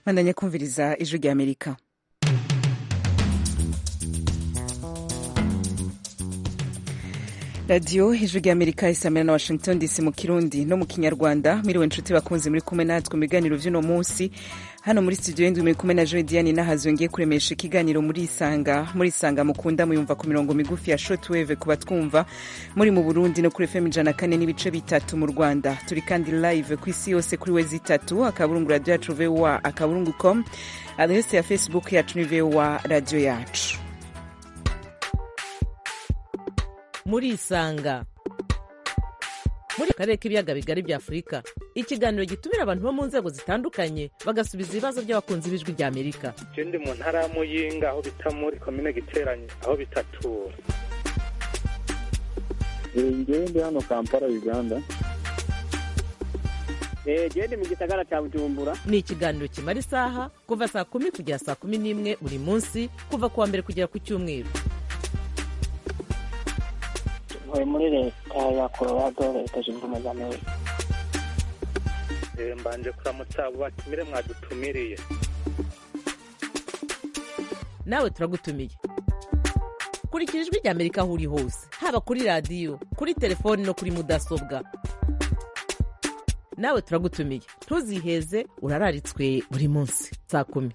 bandanya kumviriza ijwi rya amerika radiyo ijwi rya amerika isamira na washington dc mu kirundi no mu kinyarwanda mwiriwe inshuti bakunze muri kumwe natwe mu biganiro vy'uno munsi hano muri studio y'indwi muri kumwe na joe diane nahazo ngiye kuremesha ikiganiro muri isanga muri isanga mukunda muyumva ku mirongo migufi ya shortwave kuba twumva muri mu burundi no kuri fm ijana kane n'ibice bitatu mu rwanda turi kandi live ku isi yose kuri wezi itatu akaburungu radio yacu voa akaburungu com adrese ya facebook yacu ni voa radio yacu muri isanga muri karere k'ibiyaga bigari bya afurika ikiganiro gitumira abantu bo mu nzego zitandukanye bagasubiza ibibazo by'abakunzi b'ijwi rya amerika je ndi mu ntara ya muyinga aho bita muri komine giteranye aho bitatura ngewe ndi hano kampala uganda gende mu gisagara cya bujumbura ni ikiganiro kimara isaha kuva saa kumi kugera saa kumi n'imwe buri munsi kuva ku wa mbere kugera ku cyumweru ntuye muri leta ya colorado leta zunze ubumwe za amerika Eh, mbanje kuramutsa abo batumire mwadutumiriye nawe turagutumiye kurikira ijwi rya amerika aho uri hose haba kuri radiyo kuri telefoni no kuri mudasobwa nawe turagutumiye ntuziheze urararitswe buri munsi saa kumi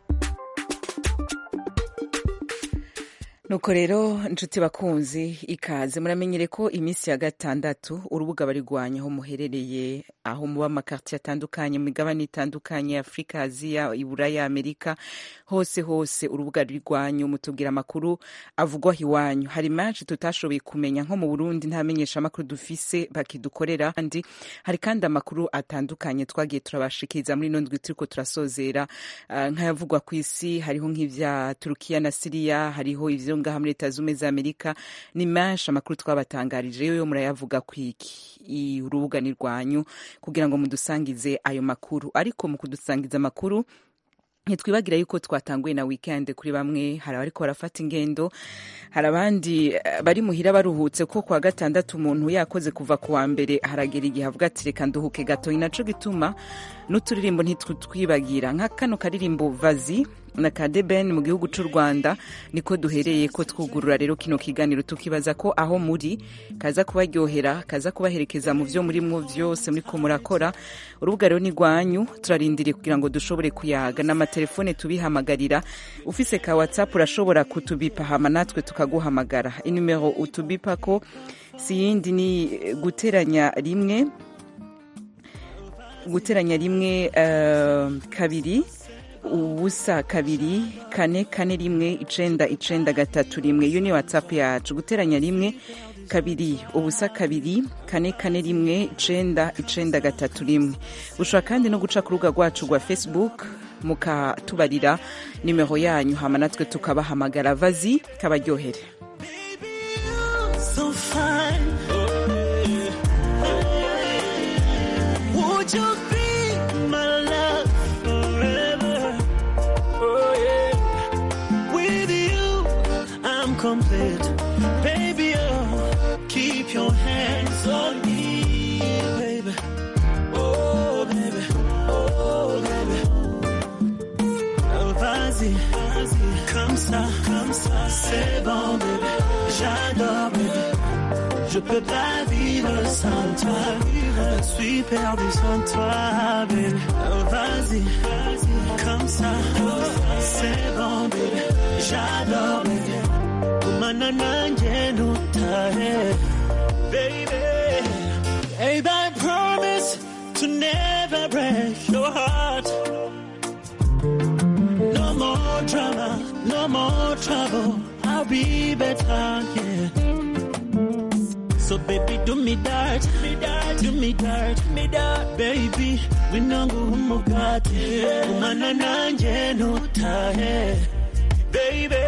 nuko rero nshuti bakunzi ikaze muramenyere ko iminsi ya gatandatu urubuga barigwanya aho muherereye aho muba amakartiye atandukanye mu migabane itandukanye ya afurika aziya iburaya amerika hose hose urubuga rwirwanyu mutubwira amakuru avugwaho iwanyu hari menshi tutashoboye kumenya nko mu burundi ntamenyesha amakuru dufise bakidukorera kandi hari kandi amakuru atandukanye twagiye turabashikiriza muri ino ndwi turiko turasozera uh, nk'ayavugwa ku isi hariho nk'ivya turukiya na siriya hariho ivyo ngaha muri leta zumwe za amerika ni menshi amakuru twabatangarije yo murayavuga kwiki urubuga ni rwanyu kugira ngo mudusangize ayo makuru ariko mu kudusangiza amakuru ntitwibagira yuko twatanguye na weekend kuri bamwe hari abariko barafata ingendo hari abandi eh, bari muhira baruhutse ko kwa gatandatu umuntu yakoze kuva ku wa mbere haragera igihe avuga ati reka nduhuke gato ni naco gituma n'uturirimbo ntitutwibagira nka kano karirimbo vazi na kadeben mu gihugu c'u rwanda niko duhereye ko twugurura rero kino kiganiro tukibaza ko aho muri kaza kubaryohera kaza kubaherekeza mu vyo murimwo vyose muriko murakora urubuga rero ni rwanyu turarindiriye kugira ngo dushobore kuyaga n'amatelefone tubihamagarira ufise ka whatsapp urashobora kutubipa hama natwe tukaguhamagara inimero utubipa ko si yindi ni guteranya rimwe guteranya rimwe uh, kabiri ubusa kabiri kane kane rimwe icenda icenda gatatu rimwe iyo ni whatsapp yacu guteranya rimwe kabiri ubusa kabiri kane kane rimwe icenda icenda gatatu rimwe ushobora kandi no guca ku rubuga rwacu rwa facebook mukatubarira nimero yanyu hama natwe tukabahamagara vazi kabaryohere so fine. Would you be my love forever? Oh yeah. With you, I'm complete. Baby, oh, keep your hands on me, baby. Oh, baby. Oh, baby. Oh, vas-y, vas-y, comme ça, comme ça, c'est bon, bébé. J'adore, bébé. Je peux pas vivre sans toi. Je suis perdu sans toi, baby. Oh, vas-y, vas-y, comme ça, c'est bon, baby. J'adore, baby. Kumana nanje nutahe, baby. Babe, I promise to never break your heart. No more drama, no more trouble. I'll be better, yeah. So baby, do me that, me that, do me that, me that, baby. Winangu umugati, umana nanje nutahe, baby.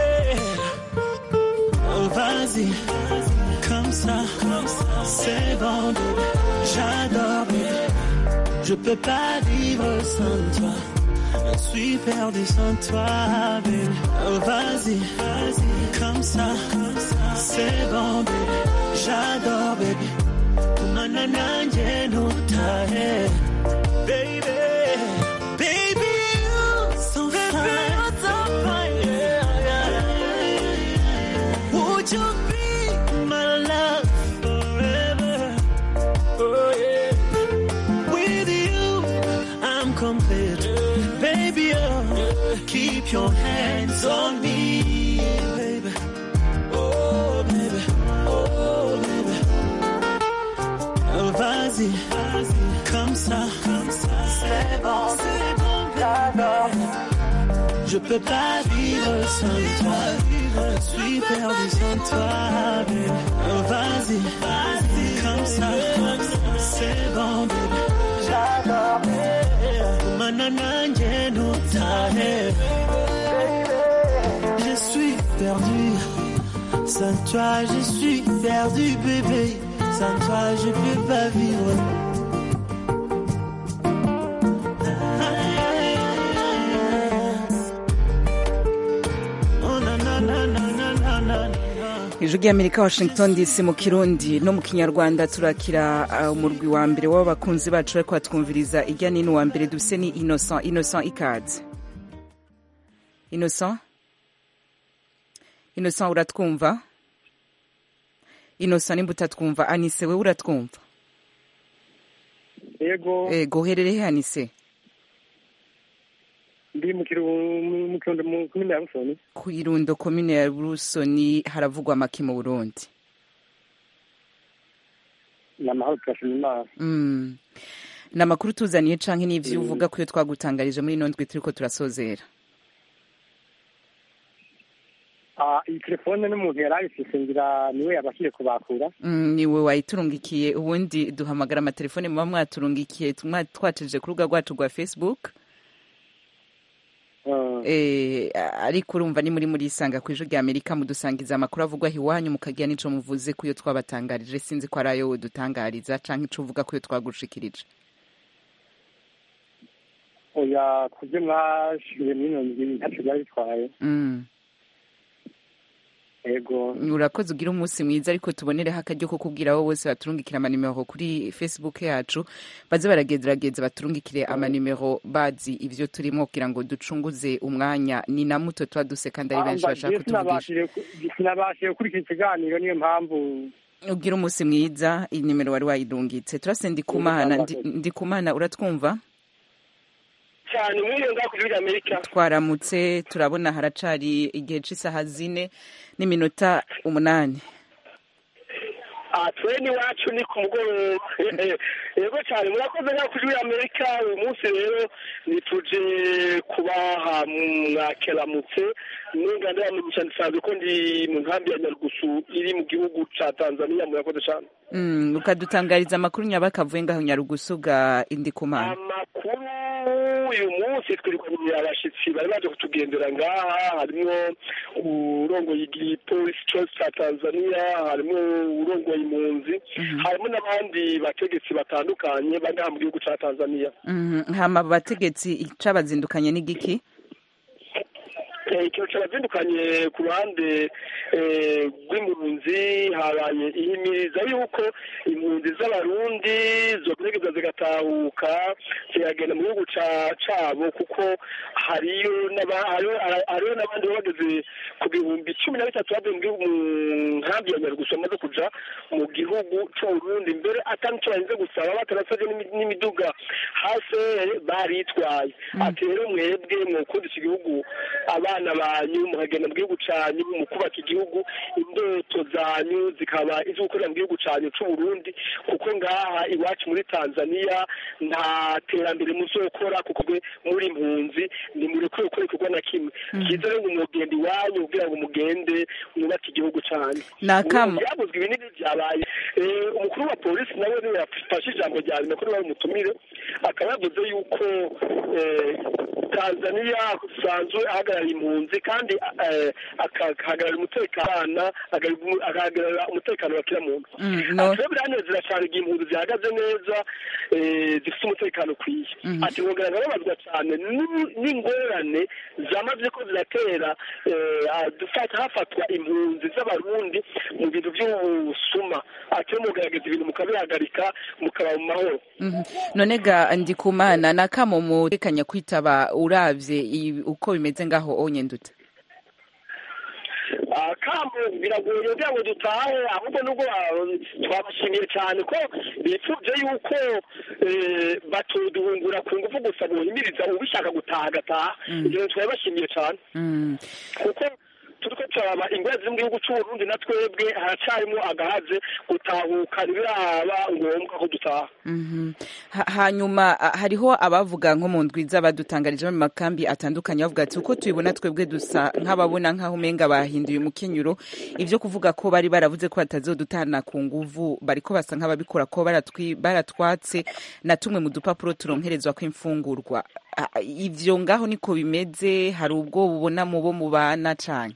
Oh vas-y, comme ça, c'est bon, baby. J'adore, baby. Je peux pas vivre sans toi. Je suis perdu sans toi, baby. Oh vas-y, vas-y, comme ça, c'est bon, baby. J'adore, baby. Kumana nanje nutahe, baby. Baby, you complete. Baby, oh, keep your hands on me, baby. Oh, baby, oh, baby. Oh, vas-y, comme ça, comme ça, c'est bon, c'est bon, baby. Je peux pas vivre sans toi, je suis perdu sans toi, baby. Oh, vas-y, vas-y, comme ça, comme ça, c'est bon, baby. J'adore, baby. Manana, no tahe. Je suis perdu, sans toi, je suis perdu, bébé. Sans toi, je peux pas vivre. Oh, na, na, na, na, na, na, na, na. ijwi ry'amerika washington dc mu kirundi no mu kinyarwanda turakira uh, umurwi wa mbere w'abakunzi bacu bariko batwumviriza irya nino wa mbere dufise ni innocent innocent ikaze innocent innocent uratwumva innocent nimba utatwumva anise wewe uratwumva yego ego uherereye anise ndi mu kiru- mu- mu kirundo mu komine ya busoni ku irundo komine ya rusoni haravugwa amaki mu burundi ni amahoro turashima imana Mm. ni amakuru tuzaniye canke n'ivyo uvuga ko iyo twagutangarije muri ino ndwi turiko turasozera Ah, iyi telefone n'umuntu yari ayifise ngira niwe yabashije kubakura Mm, niwe wayiturungikiye ubundi duhamagara amatelefone muba mwaturungikiye tumwa- twacishije ku rubuga rwacu rwa facebook Ah, eh, ariko urumva ni muri muri isanga ku ijwi rya amerika mudusangiza amakuru avugwa iwanyu mukagira n'ico muvuze ko iyo twabatangarije sinzi ko ari ayo dutangariza canke ico uvuga ko iyo twagushikirije oya kubyo mwashiye mwino ndwi ntacyo byari bitwaye Mm. yego urakoze ugira umunsi mwiza ariko tubonereho akaryo ko kubwira abo bose baturungikira amanimero kuri facebook yacu baze baragerageza baturungikire amanimero bazi ivyo turimo kugira ngo ducunguze umwanya ni na muto tuba duse kandi ari benshi Ah, bashaka je kutuvugisha sinabashije ku- sinabashije gukurikira ikiganiro niyo mpamvu ugira umunsi mwiza iyi nimero wari wayirungitse turase ndikumana Ndi- ndikumana uratwumva cyane mwiriwe ngaho ku gihugu amerika twaramutse turabona haracari igihe c'isaha zine n'iminota umunani aha twe n'iwacu ni ku mugoroba yego cyane murakoze ngaho ku gihugu amerika uyu munsi rero nituje kubaha mwakeramutse n'inganda yamugisha nsanzwe ko ndi mu nkambi ya nyarugusu iri mu gihugu ca tanzania murakoze cyane Mm, ukadutangariza amakuru nyabakavuye ngaho nyarugusu ga indikumana amakuru uyu munsi twirukanye abashyitsi bari baje kutugendera ngaha harimo urongoye igipolisi cyose cya tanzania harimo urongoye impunzi harimo n'abandi bategetsi batandukanye bari ngaha mu gihugu cya tanzania Mhm, hama abo bategetsi icabazindukanye n'igiki Eh, ikintu cyabazindukanye ku ruhande eh, rw'impunzi habaye ihimiriza yuko impunzi z'abarundi zogerageza zigatahuka zikagenda mu gihugu ca- cabo kuko hariyo n'aba- hariyo hariyo n'abandi baba bageze ku bihumbi cumi na bitatu bavuye mu gihugu mu nkambi ya nyarugusu bamaze kuja mu gihugu c'uburundi mbere atari ico barinze gusaba batarasavye n'imi- n'imiduga hase baritwaye ati rero mwebwe mwokundisha igihugu abana banyu mukagenda mu gihugu canyu mu kubaka igihugu indoto zanyu zikaba izo gukorera mu gihugu canyu c'uburundi kuko ngaha iwacu muri tanzania nta terambere muzokora kuko mwe muri impunzi ntimurekure gukora igikorwa na kimwe cyiza rero ngo mugenda iwanyu kugira ngo mugende mwubake igihugu canyu Ni akamo. byavuzwe ibi n'ibi byabaye Eh, umukuru wa polisi nawe niwe yafashe ijambo rya nyuma kuri bari umutumire akaba yavuze yuko eh, tanzania usanzwe ahagarariye impunzi kandi eh, akahagararira umutekano agahagararira- agahagararira umutekano wa kila muntu Mm, no. ati rero biranezera cyane igihe impunzi zihagaze neza eh, zifite umutekano ukwiye ati nkongera nkababazwa cyane n'u- n'ingorane zamaze ko ziratera eh, ah, dufata hafatwa impunzi z'abarundi mu bintu by'ubusuma ati rero mugaragaza ibintu mukabihagarika mukaba mu mahoro Mhm. none ga ndikumana nakamo mutekanya kwitaba uravye i- uko bimeze ngaho onye ndute akamo biragoye kugira ngo dutahe ahubwo nubwo ba- twabashimiye cyane ko bifuje yuko eh, batuduhungura ku ngufu gusa bohimiriza ubishaka gutaha agataha ibyo twabashimiye cyane Mm. kuko turiko turaba ingwara ziri mu gihugu c'uburundi na twebwe haracarimwo agahaze gutahuka ntibiraba ngombwa ko dutaha Mhm. Ha- hanyuma a- hariho abavuga nko mu ndwiza badutangarije mu makambi atandukanye bavuga ati uko tubibona twebwe dusa nk'ababona nk'aho umenga bahinduye umukenyuro ivyo kuvuga ko bari baravuze ko batazodutana ku nguvu bariko basa nk'ababikora ko baratwi- baratwatse na tumwe mu dupapuro turonkerezwa kw'imfungurwa A- ivyo ngaho niko bimeze hari ubwo bubona mu bo mubana cane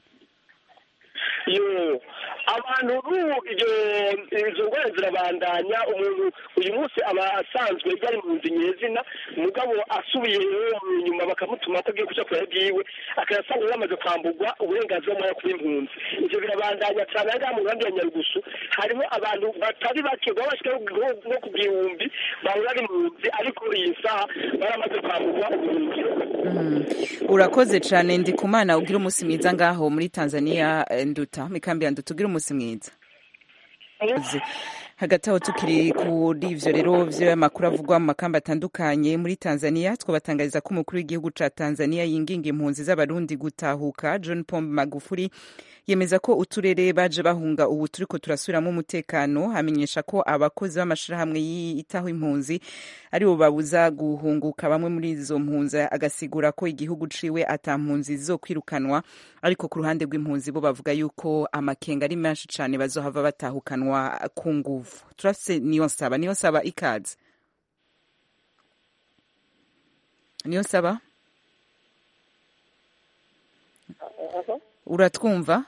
yo abantu n'ubu ibyo izo ngwara zirabandanya umuntu uyu munsi aba asanzwe yari mu nzu nyezina mugabo asubiye inyuma bakamutuma ko agiye kuja kurya byiwe akayasanga yamaze kwamburwa uburenganzira bwo kuba impunzi ivyo birabandanya cyane aha ngaha mu nkambi ya nyarugusu harimo abantu batari bake baba bashika no ku gihumbi bahora ari impunzi ariko iyi saha baramaze kwamburwa ubuhungiro Mm. urakoze cane ndikumana ugira umunsi mwiza ngaho muri tanzania eh, nduta mikambi ya nduta ugira umunsi mwiza Zi- hagati aho tukiri kuri ivyo rero vy'amakuru avugwa mu makamba atandukanye muri tanzania twabatangariza ko umukuru w'igihugu ca tanzania yinginga impunzi z'abarundi gutahuka john pombe magufuri yemeza ko uturere baje bahunga ubu turiko turasubiramo umutekano amenyesha ko abakozi b'amashirahamwe yitaho impunzi aribo babuza guhunguka bamwe muri izo mpunzi agasigura ko igihugu ciwe ata mpunzi zizokwirukanwa ariko ku ruhande rw'impunzi bo bavuga yuko amakenga ari menshi cane bazohava batahukanwa ku nguvu turafise niyo nsaba niyo nsaba ikaze niyo nsaba uratwumva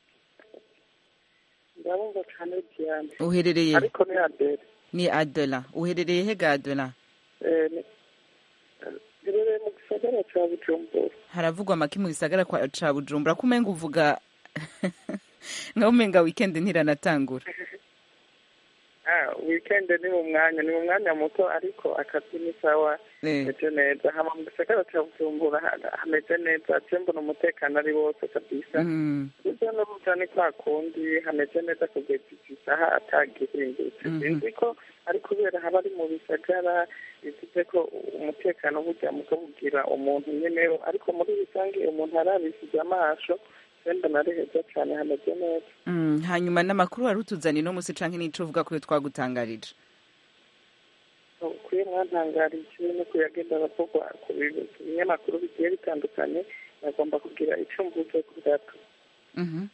ndabumva cyane cyane uherereye ariko ni adere ni adela uherereye hega adela birereye mu gisagara cya bujumbura haravugwa amaki mu gisagara kwa ca bujumbura ko umenga uvuga nkaho umenga weekend ntiranatangura ah weekend ni mu mwanya ni mu mwanya muto ariko akazi ni sawa Eh. meze neza hama mu gisagara cya bujumbura ha- hameze neza je mbona umutekano ari wose kabisa Mm. urya n'uruja ni kwa kundi hameze neza kugeza iki saha atagihindutse Mhm. sinzi ko ari kubera haba ari mu bisagara bivuze ko umutekano burya mukawugira umuntu nyene ariko muri rusange umuntu arabishije amaso wenda nari heza cyane hameze neza Mm, hanyuma n'amakuru wari utuzaniye no musi canke n'ico uvuga ko twagutangarije ukwiye mwantangarije no kuyagenda aravugwa ku bi- ku binyamakuru bigiye bitandukanye bagomba kugira icyo mvuze ku gato Mhm.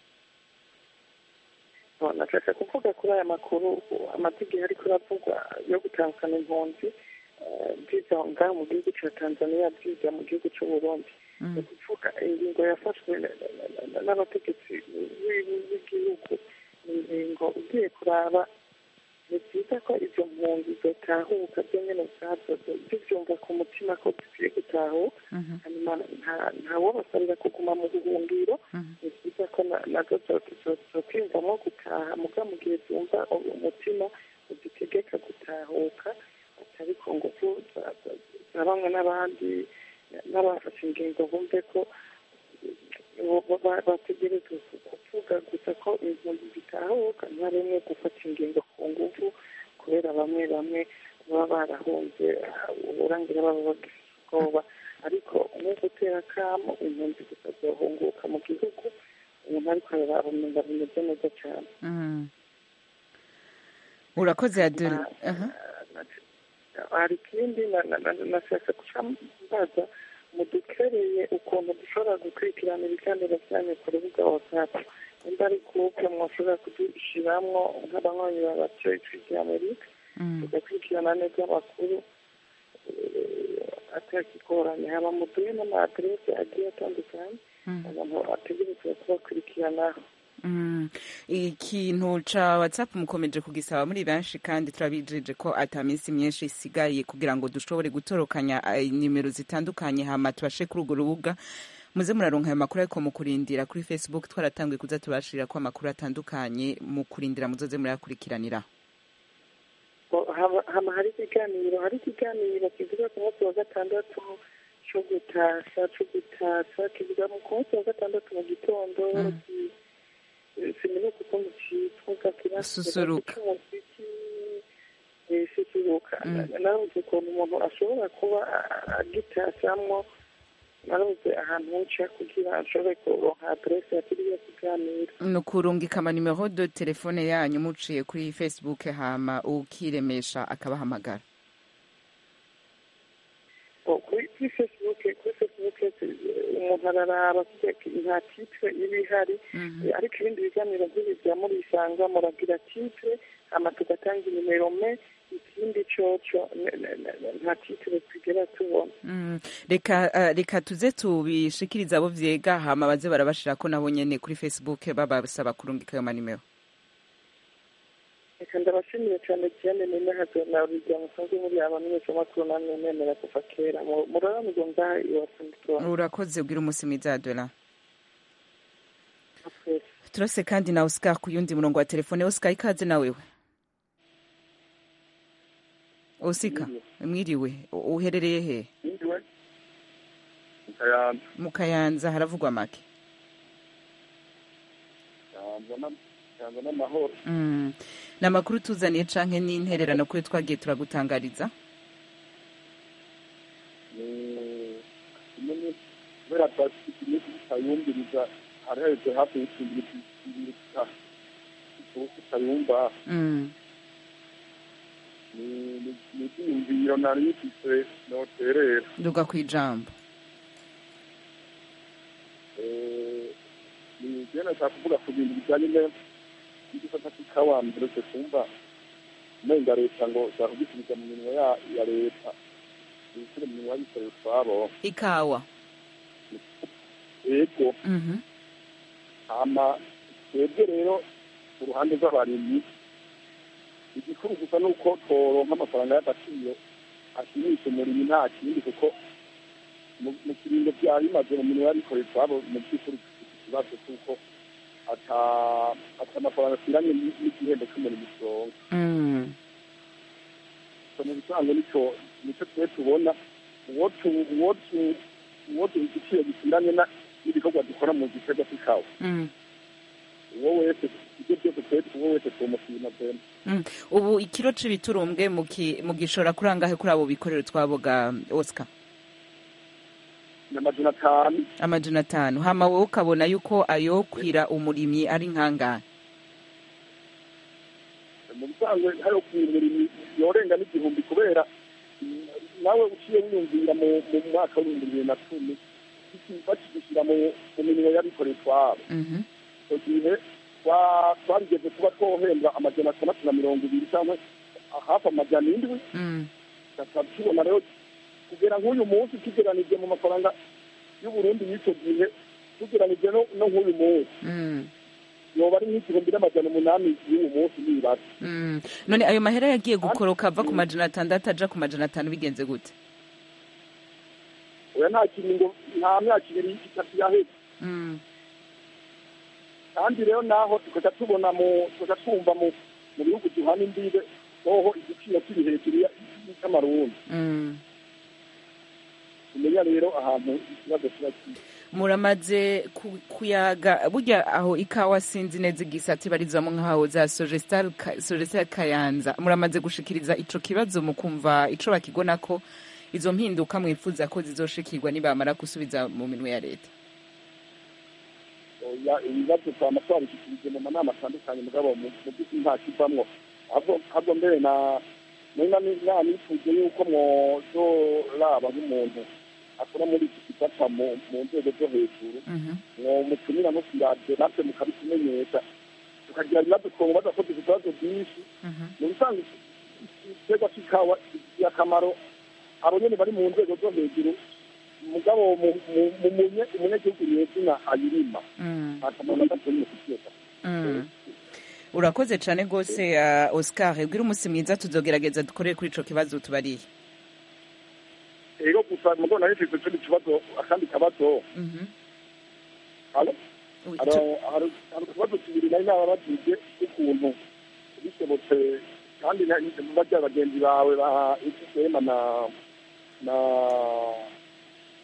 No, nashaka kuvuga kuri aya makuru amategeko ariko aravugwa yo gutandukana impunzi eh, byiza ngaha mu gihugu cya tanzania byiza mu gihugu cy'uburundi ni ukuvuga ingingo yafashwe na- na- na- na- n'abategetsi b'i- b'igihugu ni ingingo ugiye kuraba ni byiza ko izo mpunzi zotahuka byo nyine ubwazo zibyumva ku mutima ko zikwiye gutahuka Mhm. hanyuma nta- ntawobasabira kuguma mu buhungiro Mhm. ni byiza ko na- nazo zokwiyumvamo gutaha muga mu gihe zumva umutima uzitegeka gutahuka atari ku ngufu za- za- za bamwe n'abandi n'abafashe ingingo bumve ko bo- ba- bategerezwa kuvuga gusa ko impunzi zitahuka nta rimwe gufata ingingo ku ngufu kubera bamwe bamwe baba barahunze ah, uburangira baba bagifite ubwoba ariko nko gutera akamo impunzi gusa zohunguka mu gihugu umuntu ariko ararumenya bimeze neza cyane Mm. urakoze adela Aha. hari ikindi na- na- na- nashaka guca mbaza mudukereye ukuntu dushobora gukurikirana ibiganiro byanyu ku rubuga watsapu nimba ari kuke mwashobora kudushiramwo nk'abanywanyi ba radiyo ijwi rya amerika Mm. tugakurikirana neza amakuru eh, atakigoranye haba muduhe n'amaderese agiye atandukanye Mm. abantu ategerezwa kubakurikiranaho Mm. ikintu ca whatsapp mukomeje kugisaba muri benshi kandi turabijeje ko ata minsi myinshi isigaye kugira ngo dushobore gutorokanya eh, nimero zitandukanye hama tubashe kuri urwo rubuga muze muraronka ayo makuru ariko mu kurindira kuri facebook twaratanguye kuza tubashirira ko amakuru atandukanye mu kurindira muzoze murayakurikiranira Bo- haba haba hari ikiganiro hari ikiganiro kivuga ku munsi wa gatandatu cyo gutashya cyo gutashya kivuga mu ku munsi wa gatandatu mu gitondo Mm. ki- sinibuka ukuntu cyitwa gakira Susuruka. susuruka narabuze ukuntu umuntu ashobora kuba agitacamwo narabuze ahantu nca kugira ashobore kuronka aderese ya kiriya kiganiro ni ukurungika amanimero de telefone yanyu muciye kuri facebook hama ukiremesha akabahamagara Oh, kuri kuri facebook kuri facebook eh, umuntu araraba nta titre iba ihari Eh, ariko ibindi biganiro nk'ibi bya murisanga muragira titre hama tugatanga inimero me ikindi coco ne- ne- ne- nta titre twigera tubona Mm, reka eh, reka tuze tubishikirize abo vyega hama baze barabashirako nabo nyene kuri facebook babasaba kurungika ayo manimero reka ndabashimiye cyane cyane nimehaze na rujya musanzwe muri abamenyeshamakuru namwe nemera kuva kera Mu- muraramurwa ngaha iwacu nditubona urakoze ugira umunsi mwiza dola turase kandi na oscar ku yundi murongo wa telefone oscar ikaze na wewe osika mwiriwe U- uherereye he Ndiwe Kayanza mu kayanza haravugwa make Kayanza na Kayanza n'amahoro Mm. ni amakuru tuzaniye canke n'intererano kuri twagiye turagutangariza ni kimwe kubera twafite iminsi tutayumviriza hari haheze hafi y'ikindi bibiri tutayumva Mm. ni ni- ni ibyiyumviro nari bifise noterera nduga ku ijambo Eh, ni je nashaka kuvuga ku bintu bijanye ne- n'igisata c'ikawa mberetse kumva umenga leta ngo ushaka kugisubiza mu minwe ya ya leta ibisire mu minwe y'abikorera utwabo ikawa ego Mhm. hama twebwe rero ku ruhande rw'abarimyi igikuru gusa ni uko tworonka amafaranga y'agaciro ashimisha umurimyi nta kindi kuko mu mu kiringo byari bimaze mu minwe y'abikorera utwabo mu by'ukuri dufite ikibazo cy'uko ata ata amafaranga akwiranye n- n'igihembo cy'umurimo usonga Mm. so mu bisanzwe nico nico twe tubona uwo tu uwo tu uwo tu igiciro gikwiranye na- n'ibikorwa dukora mu giterwa cy'ikawa Mm. uwo wese ibyo byose twe uwo wese tumushima pena Mm. ubu ikiro c'ibiturumbwe muki- mugishora kuri angahe kuri abo bikorera utwaboga oscar ni amajana atanu amajana atanu hama wowe ukabona yuko ayokwira umurimyi ari nkangahe mu bisanzwe hariho kumurimi yorenga n'igihumbi kubera mm, nawe uciye wiyumvira mu mu mwaka w'ibihumbi bibiri na cumi iki- bakigishyira mu mu mirimo y'abikorera utwabo Mhm. icyo gihe twa- twarigeze kuba twohembwa amajana atandatu na mirongo ibiri cyangwa hafi amajana indwi Mm. tukaba tubona rero kugera nk'uyu munsi tugeranije mu mafaranga y'uburundi y'icyo gihe tugeranije no no nk'uyu munsi Mm. yoba ari nk'igihumbi n'amajana umunani y'uyu munsi nibaza Mm. none ayo mahera yagiye gukoroka ava ku majana atandatu aja ku majana atanu bigenze gute oya nta kiringo nta myaka ibiri itatu yaheze Mm. kandi rero naho tukaja tubona mu tukaja twumva mu mu bihugu duhana imbibe hoho igiciro kiri hejuru ya- y'amarundi Mm. tumenya rero ahantu ikibazo kiba kiri muramaze ku- kuyaga burya aho ikawa sinzi neza igisata ibarizwamo nk'aho za sogestal sogestal kayanza muramaze gushikiriza ico kibazo mu kumva ico bakigona ko izo mpinduka mwifuza ko zizoshikirwa nibamara gusubiza mu minwe ya leta oya ibibazo twama twabishikirije mu manama atandukanye mugabo mu mu by'ukuri nta kivamwo ahubwo ahubwo mbere na nari na nifuje yuko mwozoraba nk'umuntu akora muri iki gisata mu mu nzego zo hejuru mwomutumira nko kwiradiyo natwe mukabitumenyesha tukagira ibibazo twomubaza ko dufite ibibazo byinshi mu bisanzwe igiterwa cy'ikawa gifitiye akamaro abo nyene bari mu nzego zo hejuru mugabo mu- mu- mu munye- umunyagihugu nyezina ayirima akamaro gatonya kifitiye Mm. urakoze cane rwose uh, oscar ubwira umunsi mwiza tuzogerageza dukorere kuri ico kibazo tubariye rero gusa mugo nari mfise ikindi kibazo akandi kabazo Mhm. Halo? Oui, Haro- tu- hari hari utubazo tubiri nari nababajije ukuntu bishobotse kandi na- barya bagenzi bawe ba ifisema na na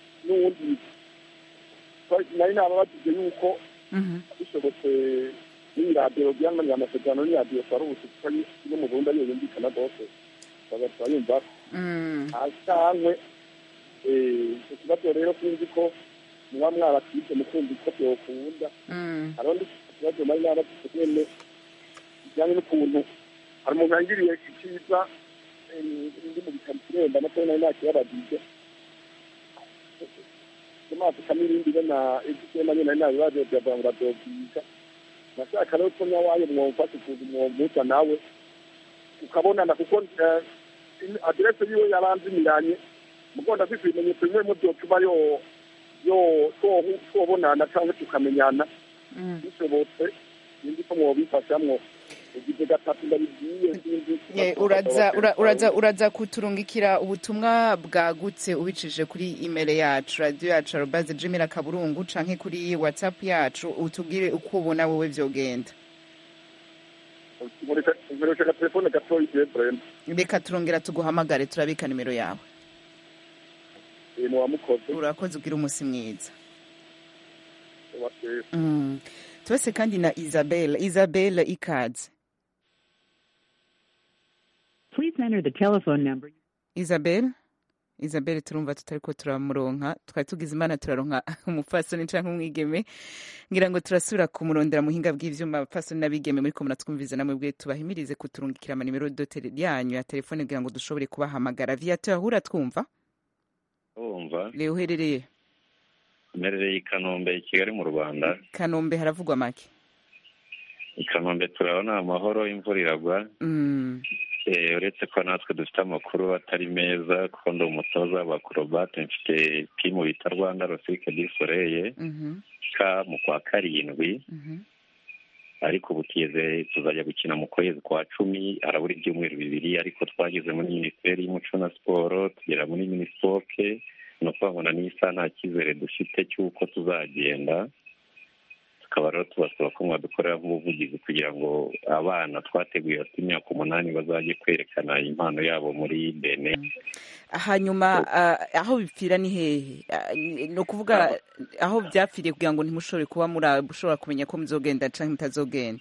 n'uwundi Twari- nari nababajije yuko Mhm. bishobotse n'iyi radiyo byanganye amasezerano n'iyi radiyo twaruhutse kuko no mu burundi ariyo yumvikana rwose bagahita yumva Mm. cyangwa icyo kibazo rero sinzi ko muba mwaratwite mukumva ko byokunda Mm. hariho n'ikibazo nari nabatwite nyene kijyanye n'ukuntu hari umuntu yangiriye icyiza eh, ndi mu bitaro kiremba nacyo nari nakiyabagije amazi kamirindi be na egitema nyene nari nabibaje byavuga ngo bavyobyiga nashaka rero ko nyawayo mwomfasha ukuntu mwompuza nawe ukabonana kuko eh, in- aderese yiwe yaranzimiranye mugo ndafise ibimenyetso bimwe mu vyotuma yo yo twohu- twobonana canke tukamenyana Mm. bishobotse sinzi ko mwobifashamwo ugize gatatu ndabibwiye sinzi Eh, uraza ura- uraza uraza kuturungikira ubutumwa bwagutse ubicishije kuri email yacu radio yacu arobaze gmail akaburungu canke kuri whatsapp yacu utubwire uko ubona wowe vyogenda nkoresha agatelefone gatoya igihe brema reka turongera tuguhamagare turabika nimero yawe muwamukoze urakoze ugira umunsi mwiza wateye Mm. tubase kandi na isabel isabel ikaze Please enter the telephone number. isabel isabel turumva tutariko turamuronka twari tugize imana turaronka umupfasoni canke umwigeme ngira ngo turasubira kumurondera muhinga bw'ivyuma abapfasoni n'abigeme muriko muratwumviza namwe bwe tubahimirize kuturungikira amanimero dotere yanyu ya telefone kugira ngo dushobore kubahamagara viateur ahura twumva wumva rero uherereye mperereye i kanombe i kigali mu rwanda kanombe haravugwa make i kanombe turabona amahoro imvura iragwa Mm. Eh, uretse ko natwe dufite amakuru atari meza kuko ndi umutoza w'abakorobate mfite timu bita rwanda rosike di soreye Mhm. ka mu kwa karindwi Mhm. ariko ubu tugeze tuzajya gukina mu kwezi kwa cumi harabura ibyumweru bibiri ariko twageze muri minisiteri y'umuco na siporo tugera muri minisipoke ni ukuvuga ngo na n'isaha nta cyizere dufite cy'uko tuzagenda tukaba rero tubasaba ko mwadukorera nk'ubuvugizi kugira ngo abana twateguye bafite imyaka umunani bazajye kwerekana impano yabo muri bene hanyuma ah, aho bipfira ni hehe Ah, ni ni ukuvuga aho byapfiriye kugira ngo ntimushobore kuba murashobora kumenya ko muzogenda canke mutazogenda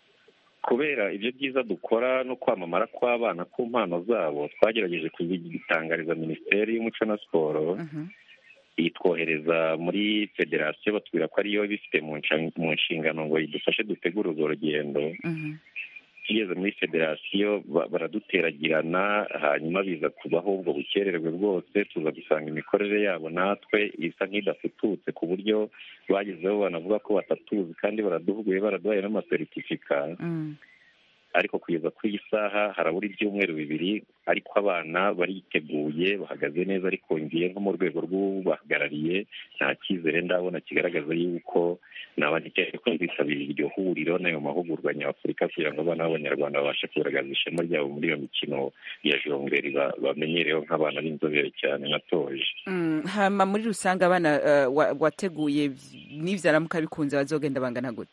kubera ibyo byiza dukora no kwamamara kw'abana ku mpano zabo twagerageje kubitangariza minisiteri y'umuco na siporo Mhm. itwohereza muri federasiyo batubwira ko ariyo ibifite mu nshan- mu nshingano ngo idufashe dutegure urwo rugendo Mhm. tugeze muri federasiyo ba- baraduteragerana hanyuma biza kubaho ubwo bukererwe bwose tuza gusanga imikorere yabo natwe isa nk'idafututse ku buryo bagezeho banavuga ko batatuzi kandi baraduhuguye baraduhaye n'amaseritifika Mm. ariko kugeza kuri iyi saha harabura ibyumweru bibiri ariko abana bariteguye bahagaze neza ariko ngiye nko mu rwego rw'ubahagarariye nta cyizere ndabona kigaragaza yuko nabandikeye ko bitabira iryo huriro n'ayo mahugurwa nyafurika kugira ngo abana b'abanyarwanda babashe kugaragaza ishema ryabo muri iyo mikino ya jongleri ba- bamenyereweho nk'abana b'inzobere cyane natoje Mm, hama muri rusange abana eh, wa- wateguye n'ivyaramuka bikunze bazogenda bangana gute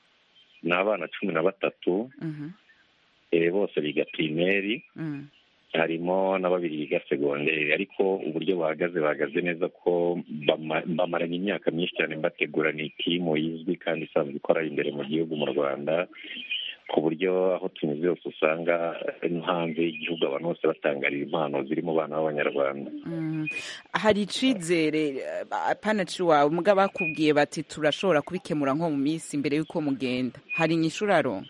ni abana cumi na batatu Mhm. eh, bose biga pirimeri Mm. harimo na babiri biga segonderi ariko uburyo bahagaze bahagaze neza ko bama- bamaranye imyaka myinshi cyane bategura ni timu izwi kandi isanzwe ikora imbere mu gihugu mu rwanda ku buryo aho tunyuze hose usanga no hanze y'igihugu abantu bose batangarira impano ziri mu bana b'abanyarwanda Mm. hari icizere eh, apana ciwawe muga bakubwiye bati turashobora kubikemura nko mu minsi imbere y'uko mugenda hari inyishu uraronka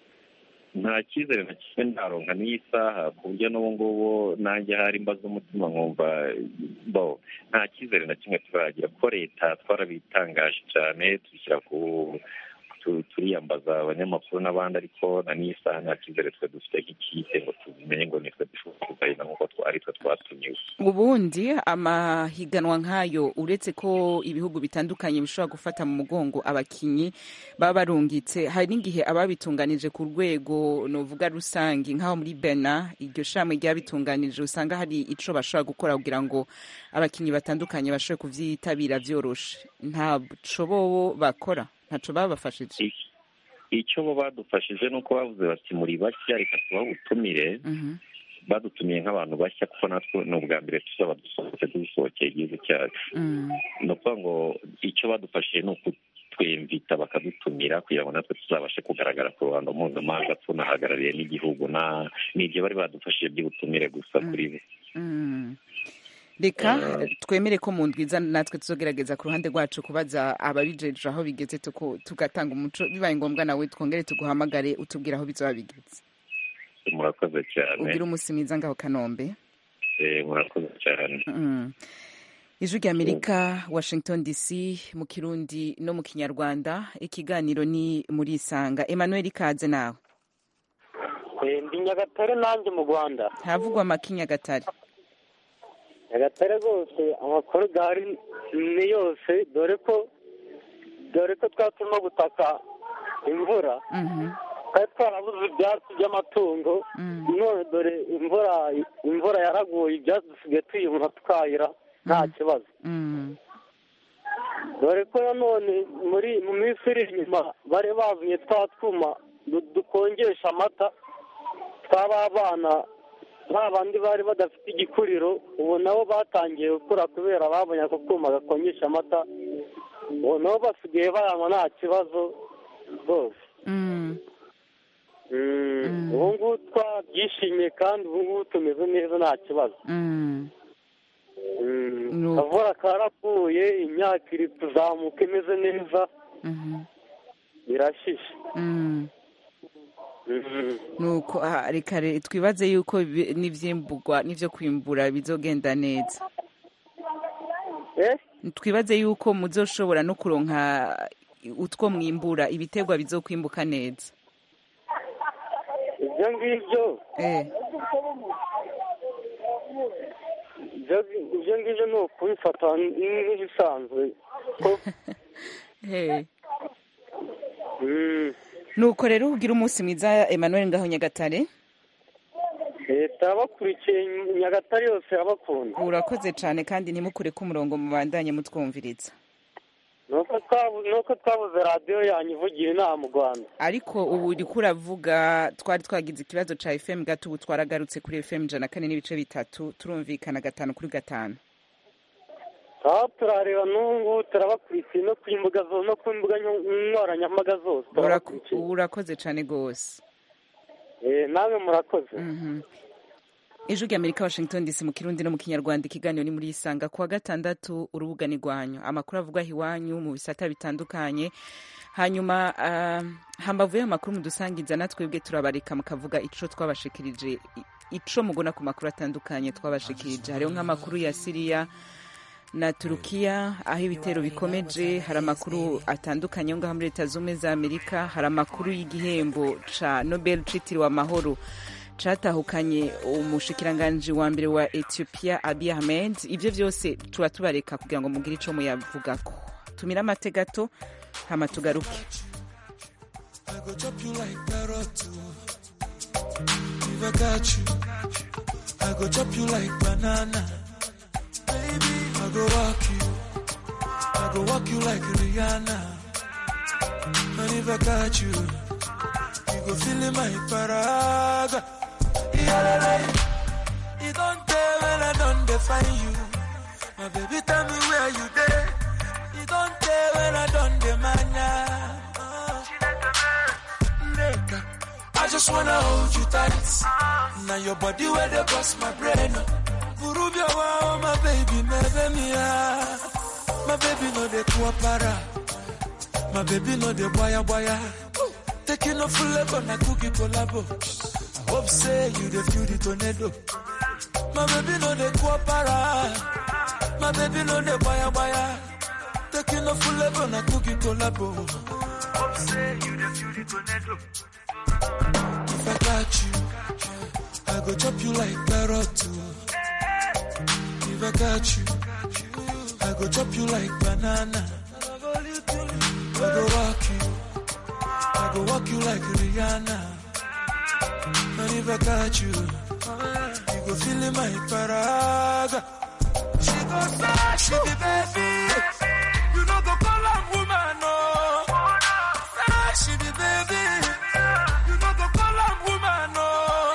nta cyizere na kimwe ndaronka n'iyi saha ku buryo n'ubu ngubu nanjye hari mbaza umutima nkumva bo nta cyizere na kimwe turagira ko leta twarabitangaje cyane tubishyira ku tu- turiyambaza abanyamakuru n'abandi ariko na n'iyi saha nta cyizere twe dufite nk'ikipe ngo tubimenye ngo nitwe dushobora kuzahina nk'uko twa- ari twe twatumiwe ubundi amahiganwa nk'ayo uretse ko ibihugu bitandukanye bishobora gufata mu mugongo abakinyi baba barungitse hari n'igihe ababitunganije ku rwego novuga rusange nk'aho muri bena iryo shami ryabitunganije usanga hari ico bashobora gukora kugira ngo abakinyi batandukanye bashobore kuvyitabira vyoroshe ntaco bobo bakora ntaco babafashije icyo bo badufashije ni uko bavuze bati muri bashya reka tubahe ubutumire Mhm. badutumiye nk'abantu bashya kuko natwe ni ubwa mbere tuzaba dusohotse dusohokeye igihugu cyacu Mm. ni ukuvuga ngo icyo badufashije ni kutwemvita bakadutumira kugira ngo natwe tuzabashe kugaragara ku ruhando mpuzamahanga tunahagarariye n'igihugu na n'ibyo bari badufashije by'ubutumire gusa kuri bo Mm. reka Eh. twemere ko mu ndwiza natwe tuzogerageza ku ruhande rwacu kubaza ababijeje aho bigeze tuko- tugatanga umuco bibaye ngombwa nawe twongere tuguhamagare utubwire aho bizoba bigeze murakoze cyane ugire umunsi mwiza ngaho kanombe Eh, murakoze cyane Mm. ijwi rya amerika washington dc mu kirundi no mu kinyarwanda ikiganiro ni muri isanga emmanuel ikaze nawe ndi nyagatare nanjye mu rwanda havugwa amakinyagatare nyagatare rwose amakuru gahari ni yose dore ko dore ko twari turimo gutaka imvura twari twarabuze ibyatsi by'amatungo none dore imvura imvura yaraguye ibyatsi dusigaye tuyibona tukahira nta kibazo dore ko nanone muri mu minsi iri inyuma bari bazanye twa twuma du- dukonjesha amata tw'abana ba bandi bari badafite igikuriro ubu nabo batangiye gukura kubera babonye ako kuma gakonjesha amata ubu nabo basigaye bayanywa nta kibazo rwose Mm, ubu ngubu twabyishimiye kandi ubu ngubu tumeze neza nta kibazo Mm, akavura karaguye imyaka iri kuzamuka imeze neza irashishe Mm. nuko ah, reka re- twibaze yuko ibi- n'ivyimburwa n'ivyo kwimbura bizogenda neza twibaze yuko muzoshobora no kuronka utwo mwimbura ibiterwa bizokwimbuka neza ibyo ngibyo eh ibyo ibyo ngibyo ni ukubifata nk'ibisanzwe ko hey. nuko rero ugira umunsi mwiza emmanuel ngaho nyagatare leta yabakurikiye nyagatare yose irabakunda urakoze cyane kandi ntimukure ko umurongo mubandanye mutwumviriza nuko twabu- nuko twabuze radiyo yanyu ivugira inama mu rwanda ariko ubu uriko uravuga twari twagize ikibazo ca fm gato ubu twaragarutse kuri fm ijana na kane n'ibice bitatu turumvikana gatanu kuri gatanu aho turareba n'ubu ngubu turabakurikiye no ku mbuga zose no ku mbuga nyo- nkoranyambaga zose Uraku- turabakurikiye urakoze cyane rwose Eh, namwe murakoze ijwi rya amerika washington dc mu kirundi no mu kinyarwanda ikiganiro ni muri isanga kuwa gatandatu urubuga ni rwanyu amakuru avugwaho iwanyu mu bisata bitandukanye hanyuma ah, hambavu y'amakuru mudusangiza natwebwe turabareka mukavuga ico twabashikirije i- ico mugona ku makuru atandukanye twabashikirije hariho nk'amakuru ya siriya na turukiya aho ibitero bikomeje hari amakuru atandukanye yo ngaho muri leta zumwe za amerika hari amakuru y'igihembo ca nobel citiriwe amahoro catahukanye umushikiranganji wa mbere wa ethiopia abiy ahmed ivyo vyose tuba tubareka kugira ngo mugire ico muyavugako tumira amate gato hama tugaruke I go chop you like carrot. oh. If I got you, I go chop you like banana. Baby, I go walk you. I go walk you like Rihanna. And if I got you, you go feel in my paraga. Yeah, you don't tell when I don't define you. My baby, tell me where you there. You don't tell when I don't demand ya. Nigga, I just wanna hold you tight. Now your body where they bust my brain. Burubia wow, my baby, my baby, my baby no de kuapara. My baby no de boya boya. Taking off full level na cookie collabo. I hope say you the feel the tornado. My baby no de kuapara. My baby no de boya boya. Taking off full level na cookie collabo. Hope say you the feel the tornado. If I got you, I go chop you like carrot. oh. If I got you, I go chop you like banana. I go walk you, I go walk you like Rihanna. And if I got you, you go feel in my paraga. She go say she be baby, you know go call her woman no. Say she be baby, you know go call her woman no.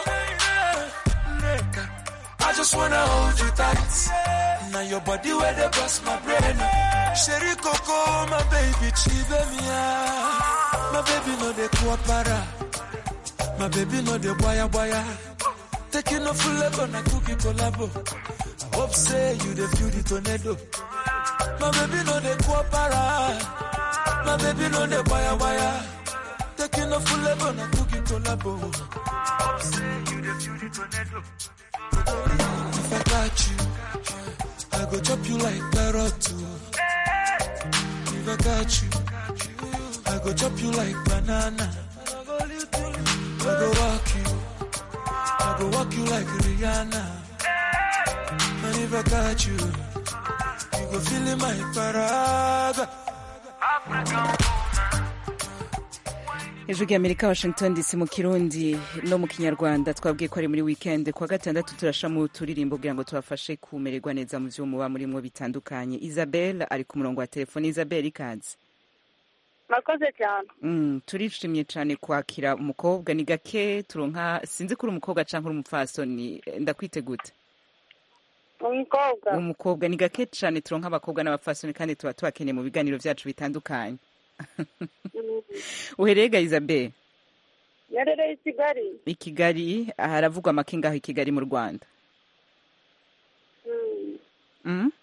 Nigga, I just wanna hold you tight. Now your body where they bust my brain. Sherry Coco, my baby, chive mia. My baby no de kuapara. My baby no de boya boya. Taking off full level na cookie collabo. I hope say you the feel the tornado. My baby no de kuapara. My baby no de boya boya. Taking off full level na cookie collabo. I hope say you the feel the tornado. If I got you, I go chop you like carrot too. If I got you, I go chop you like banana. I go walk you, I go walk you like Rihanna. And if I got you, you go feel in my paraga. ijwi ry'amerika washington dc mu kirundi no mu kinyarwanda twabwiye ko ari muri weekend kuwa gatandatu turasha mu turirimbo kugira ngo tubafashe kumererwa neza mu byo muba murimo bitandukanye isabel ari ku murongo wa telefone isabel ikaze murakoze cyane Mm, turishimye cyane kwakira umukobwa ni gake turonka sinzi ko uri umukobwa cyangwa uri umupfasoni eh, ndakwite gute umukobwa umukobwa ni gake cyane turonka abakobwa n'abapfasoni kandi tuba tubakeneye mu biganiro byacu bitandukanye uhereye ga isabel yarereye i kigali i kigali haravugwa amakinga aho i kigali mu rwanda Mm. Mm?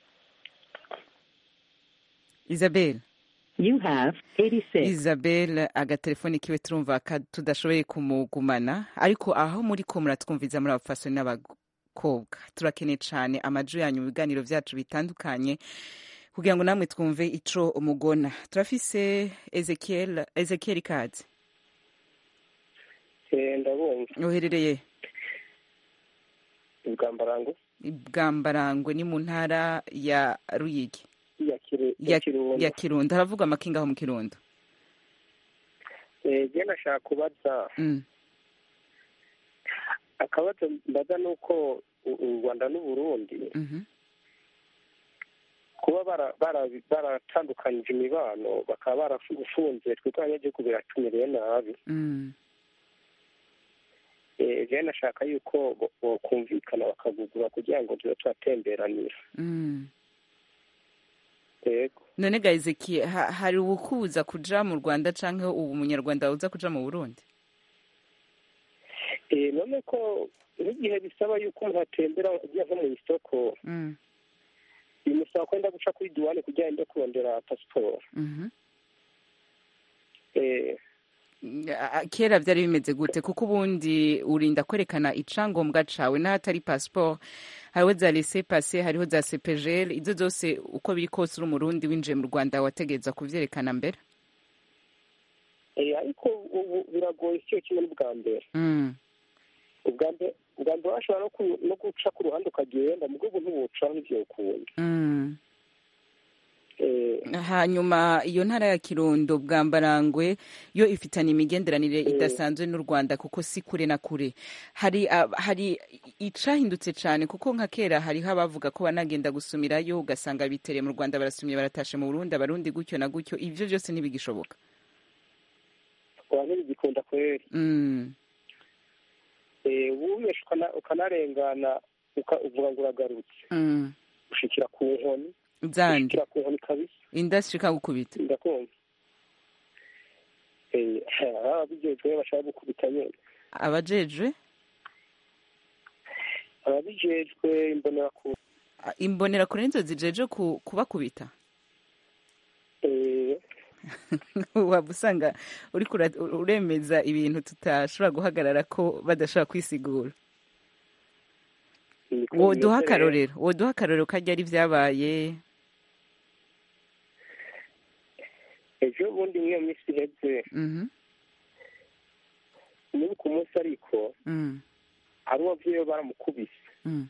isabel You have 86. isabel agatelefoni kiwe turumva ka tudashoboye kumugumana ariko aho muri ko muratwumviza muri abafasoni n'abakobwa turakeneye cyane amaju yanyu mu biganiro byacu bitandukanye kugira ngo namwe twumve ico umugona turafise ezekiel ezekiel ikaze ndabumva uherereye ubwambarango bwambarangwe ni mu ntara ya ruyigi ya Kiru- ya, ya kirundo ya kirundo haravugwa amakinga aho mu kirundo Eh, je nashaka kubaza mm. akabazo mbaza ni uko u- u rwanda n'uburundi mhm. kuba bara- bara- baratandukanyije imibano bakaba barafunze twebwe abanyagihugu biratumereye nabi Mm. Eh, je nashaka yuko bo- bokumvikana bakagugura kugira ngo tube turatemberanira Mm. yego none ga ezekiel ha, hari uwukubuza kuja mu rwanda canke ubu umunyarwanda uza kuja mu burundi Eh, none ko n'igihe bisaba yuko umuntu atembera agiye nko mu isoko mm. bimusaba kwenda guca kuri duwane kugira ngo kurondera pasiporo mhm. Eh, A- kera byari bimeze gute kuko ubundi urinda kwerekana icangombwa cawe n'ahatari passport hariho za laissez passer hariho za cpgl izo zose uko biri kose uri umurundi winjiye mu rwanda wategereza kuvyerekana mbere eh, ariko ubu biragoye siyo kimwe n'ubwa mbere mm. ubwa mbere ubwa mbere washobora no ku- no guca ku ruhande ukagenda mu rwego ntiwucaho n'ivyo ukunda Mm. Eh, hanyuma iyo ntara ya kirundo bwambarangwe yo ifitanye imigenderanire Mm. idasanzwe n'u rwanda kuko si kure na kure hari ah, hari icahindutse cyane kuko nka kera hariho abavuga ko banagenda gusumirayo ugasanga bitereye mu rwanda barasumye baratashe mu burundi abarundi gutyo na gutyo ivyo byose ntibigishoboka abantu ntibigikunda kweri mm. Eh, wubesha ukana- ukanarengana uka- uvuga ngo uragarutse mm. ushikira ku nkoni zandi ushikira ku nkoni kabisa industry ikagukubita ndakumva Eh, ababijejwe bashaka gukubita nyene abajejwe ababijejwe imbonerakure ah, imbonerakure nizo zijeje ku- kubakubita Eh, waba usanga uriko ura- uremeza ibintu tutashobora guhagarara ko badashobora kwisigura niko woduha bimeze rero. akarorero woduha akarorero kajya ari vyabaye ejo bundi mw'iyo minsi iheze Mhm, muri ku munsi ariko mm, hari uwavuyeyo baramukubise mm.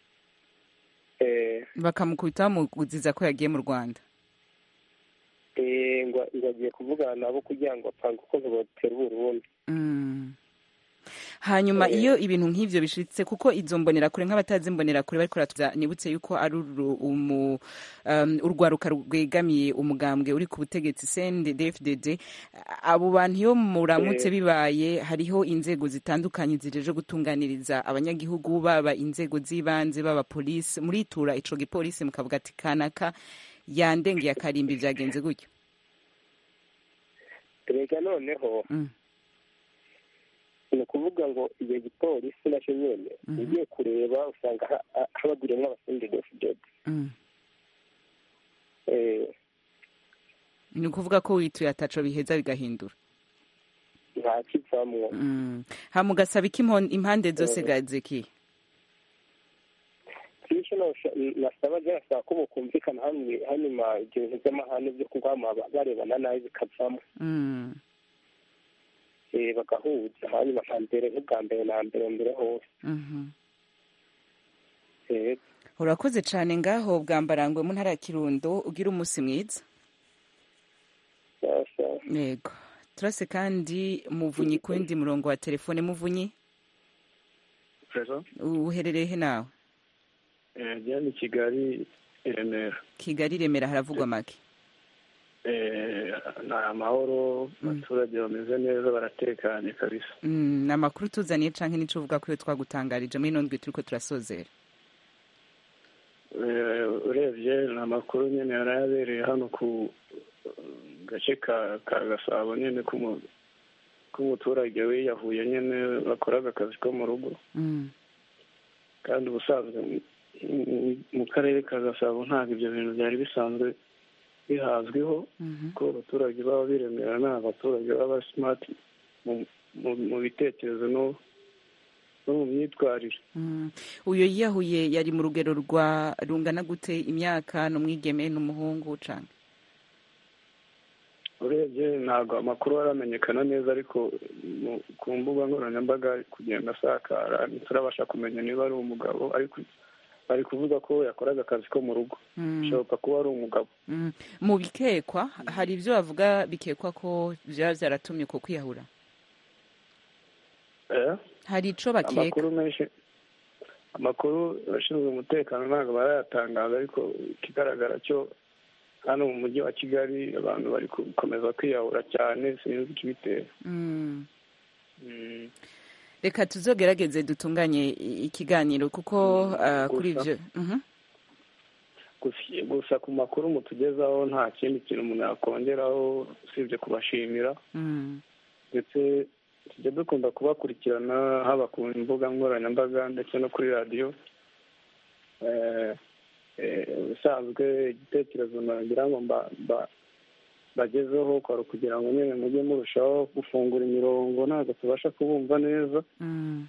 Eh, bakamukubita bamuguziza ko yagiye mu rwanda eh, ngo ngo agiye kuvugana nabo kugira ngo apange uko batera uburundi Mm. hanyuma Eh. iyo ibintu nk'ivyo bishitse kuko izo mbonerakure nk'abatazi imbonerakure bariko baratuza nibutse yuko ari uru- umu- um, urwaruka rwegamiye umugambwe uri ku butegetsi CNDD-FDD abo bantu iyo muramutse Eh. bibaye hariho inzego zitandukanye zijeje gutunganiriza abanyagihugu baba inzego z'ibanze baba polisi muritura ico gipolisi mukavuga ati kanaka yandengeye akarimbi vyagenze gutyo rega noneho Mm. ni ukuvuga ngo iyo gipolisi nacyo nyene Mhm. ugiye kureba usanga ha- ha- habagwiriyemwo abasindi dofidodi Mm. ni ukuvuga ko wituye ataco biheza bigahindura nta kivamwo Mm. hama ugasaba iki impon- impande zose gazeki kenshi nasaba je nasaba ko bokumvikana hamwe hanyuma ibyo bintu by'amahane byo kugwama barebana nabi bikavamo Mm. eh, bagahuza hanyuma nka mbere nk'ubwa mbere na mbere mbere hose Mhm. Eh, urakoze cane ngaho bwambarangwe mu ntara ya kirundo ugira umunsi mwiza yego turase kandi muvunyi ku wundi murongo wa telefone muvunyi Prezo uherereye he nawe eh ni Kigali i Remera kigali remera haravugwa make eh ni amahoro abaturage bameze neza baratekanye kabisa Mm, ni amakuru tuzaniye canke nico uvuga ko iyo twagutangarije muri ino ndwi turiko turasozera Eh, urebye ni amakuru nyine yari yabereye hano ku eh, gace ka ka gasabo nyine k'umu- k'umuturage wiyahuye nyine bakoraga akazi ko mu rugo Mm. kandi ubusanzwe mu- mu- mu karere ka gasabo ntabwo ibyo bintu byari bisanzwe bihazwiho Mhm. ko abaturage baba biremera ni abaturage baba simati mu mu- mu bitekerezo no no mu myitwarire Mm. uyo yiyahuye yari mu rugero rwa rungana gute imyaka n'umwigeme n'umuhungu canke urebye ntabwo amakuru aramenyekana neza ariko mu- ku mbuga nkoranyambaga ari kugenda asakara ntiturabasha kumenya niba ari umugabo ariko bari kuvuga ko yakoraga akazi ko mu rugo Mm. bishoboka kuba ari umugabo Mm. mu bikekwa hari ibyo bavuga bikekwa ko vyaba vyaratumye ko kwiyahura Eh? hari ico bakeka amakuru menshi amakuru abashinzwe umutekano ntabwo barayatangaza ariko ikigaragara cyo hano mu mujyi wa kigali abantu bari gukomeza kwiyahura cyane sinzi ikibitera Mm. Mm. reka tuzogerageze dutunganye i- ikiganiro kuko ah, kuri gusa. ivyo Mhm. Gusa- gusa ku makuru mutugezaho nta kindi kintu umuntu yakongeraho usibye kubashimira Mm. ndetse tujya dukunda kubakurikirana haba ku mbuga nkoranyambaga ndetse no kuri radiyo Eh, eh, ubusanzwe igitekerezo nagira ngo mba- mba- bagezeho kwari ukugira ngo nyine mujye murushaho gufungura imirongo ntabwo tubasha kubumva neza Mm.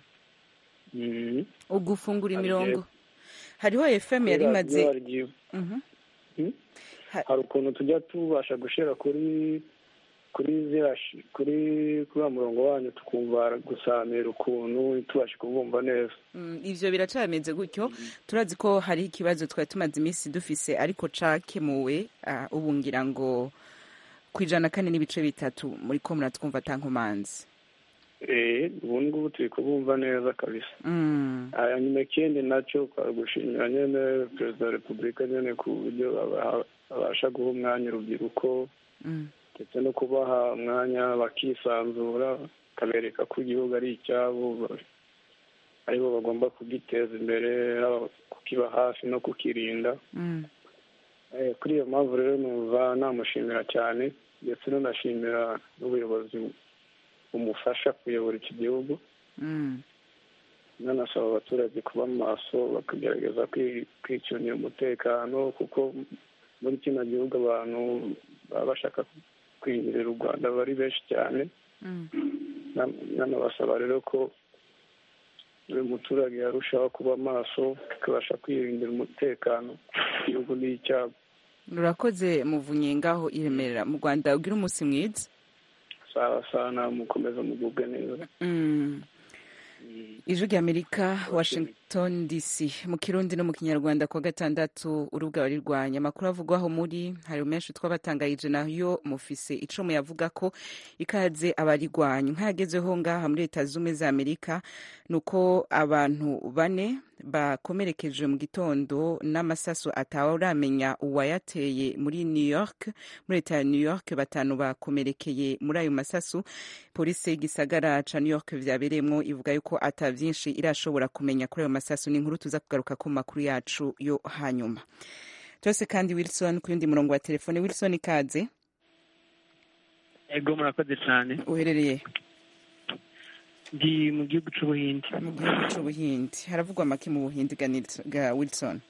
Mhm. ugufungura Hari imirongo hariho fm kuri yari radiyo imaze hari igihe- Mhm. Hmm? hari ukuntu tujya tubasha gushira kuri kuri ziriya shi- kuri kuri wa murongo wanyu tukumva gusamira ukuntu tubashe kubumva neza Mm, ivyo biracameze gutyo turazi ko hari ikibazo twari tumaze iminsi dufise ariko cakemuwe ah, ubu ngira ngo ku ijana kane n'ibice bitatu muri ko muratwumva tankomanzi eh ubu ngubu turi kubumva neza kabisa Mm. hanyuma ikindi nacyo kwari gushimira nyine perezida wa repubulika nyine ku buryo aba- abasha guha umwanya urubyiruko Mm. ndetse no kubaha umwanya bakisanzura akabereka ko igihugu ari icyabo ba- aribo bagomba kugiteza imbere haba kukiba hafi no kukirinda Mm. Eh, kuri iyo mpamvu rero numva namushimira cyane ndetse nanashimira n'ubuyobozi bumufasha kuyobora iki gihugu Mm. nanasaba abaturage kuba maso bakagerageza kwi- kwicungira umutekano kuko muri kino gihugu abantu baba bashaka kwinjirira u rwanda bari benshi cyane Mm. Na- nanabasaba rero ko buri muturage yarushaho kuba maso akabasha kwirindira umutekano igihugu ni icyabo urakoze muvunye ngaho iremerera mu rwanda ugira umunsi mwiza sawa sawa na mukomeza mugubwe neza Mm. ijwi ry'amerika washington dc mu kirundi no mu kinyarwanda kuwa gatandatu urubuga barirwanya amakuru avugwaho muri hari menshi twabatangarije nayo mufise ico muyavuga ko ikaze abarirwanya nkayagezeho ngaha muri leta z'ubumwe za amerika ni uko abantu bane bakomerekejwe mu gitondo n'amasaso atawuramenya uwayateye muri new york muri leta ya new york batanu bakomerekeye muri ayo masasu polisi y'igisagara ca new york vyabereyemwo ivuga yuko ata vyinshi irashobora kumenya kuri ayo masasu ni inkuru tuza kugaruka ku makuru yacu yo hanyuma cyose kandi wilson ku yundi murongo wa telefone wilson ikaze ego murakoze cyane uherereye ndi mu gihugu cy'ubuhindi mu gihugu cy'ubuhindi haravugwa make mu buhindi ga Nils- ga wilson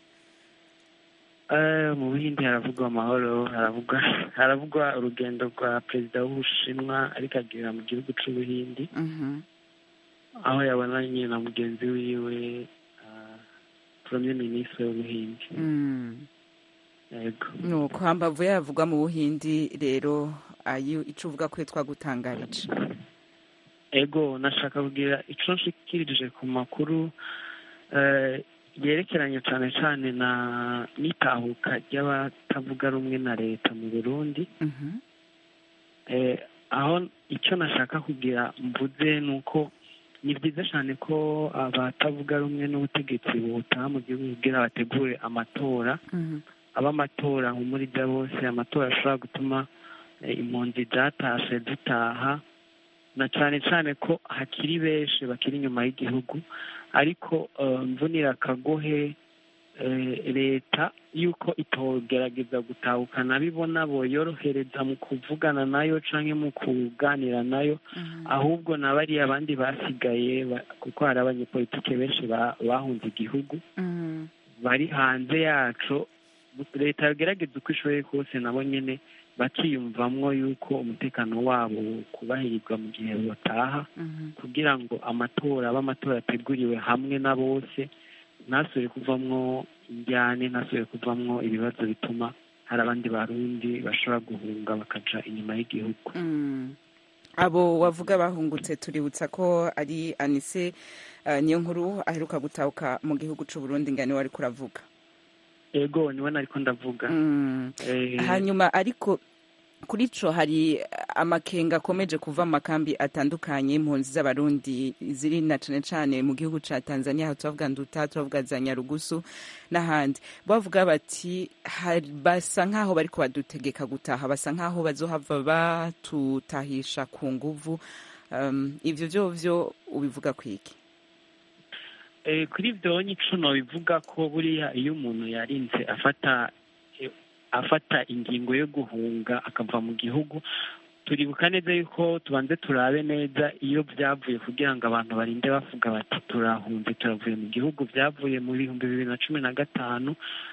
Eh, mu buhindi haravugwa amahoro haravugwa haravugwa urugendo rwa perezida w'ubushinwa ariko agera mu gihugu cy'ubuhindi Mhm. aho yabonanye na mugenzi wiwe ah, premier ministre w'ubuhindi Mm. yego nuko hambavu yavugwa mu buhindi rero ayo ico uvuga ko twagutangarije ego nashaka kugira icyo nshikirije ku makuru eh, yerekeranye cyane cyane na n'itahuka ry'abatavuga rumwe na leta mu burundi Mhm. eh, aho icyo nashaka kugira mvuze ni uko ni byiza cyane ko abatavuga rumwe n'ubutegetsi butaha mu gihugu kugira bategure amatora Mhm. aba amatora nk'umurida bose amatora ashobora gutuma eh, impunzi zatashe zitaha na cyane cyane ko hakiri benshi bakiri inyuma y'igihugu ariko eh, mvunira akagohe eh, leta yuko itogerageza gutahukana bibona boyorohereza mu kuvugana nayo canke mu kuganira nayo ahubwo na bariya abandi basigaye ba- kuko hari abanyepolitike benshi ba- bahunze igihugu Mhm. bari hanze yacu leta yagerageza uko ishoboye kose nabo nyine bakiyumvamwo yuko umutekano wabo kubahirizwa mu gihe bataha Mhm. kugira ngo amatora abe amatora ateguriwe hamwe na bose ntasubire kuvamwo injyane ntasubire kuvamwo ibibazo bituma hari abandi barundi bashobora guhunga bakaja inyuma y'igihugu Mm. abo wavuga bahungutse tuributsa ko ari anise uh, niyo nkuru aheruka gutahuka mu gihugu c'u Burundi ngani wari kuravuga ego niwe nariko ndavuga Mm. Eh, hanyuma ariko kuri co hari amakenga akomeje kuva mu makambi atandukanye impunzi z'abarundi ziri na cane cane mu gihugu ca tanzania aho turavuga nduta turavuga za nyarugusu n'ahandi bavuga bati hari- basa nk'aho bariko badutegeka gutaha basa nk'aho bazohava batutahisha ku nguvu um, ivyo vyovyo ubivuga kwiki Eh, kuri ibyo nyico bivuga ko buriya iyo umuntu yarinze afata eh, afata ingingo yo guhunga akava mu gihugu turibuka neza yuko tubanze turabe neza iyo byavuye kugira ngo abantu barinde bavuga bati turahunze turavuye mu gihugu byavuye mu bihumbi bibiri na cumi na gatanu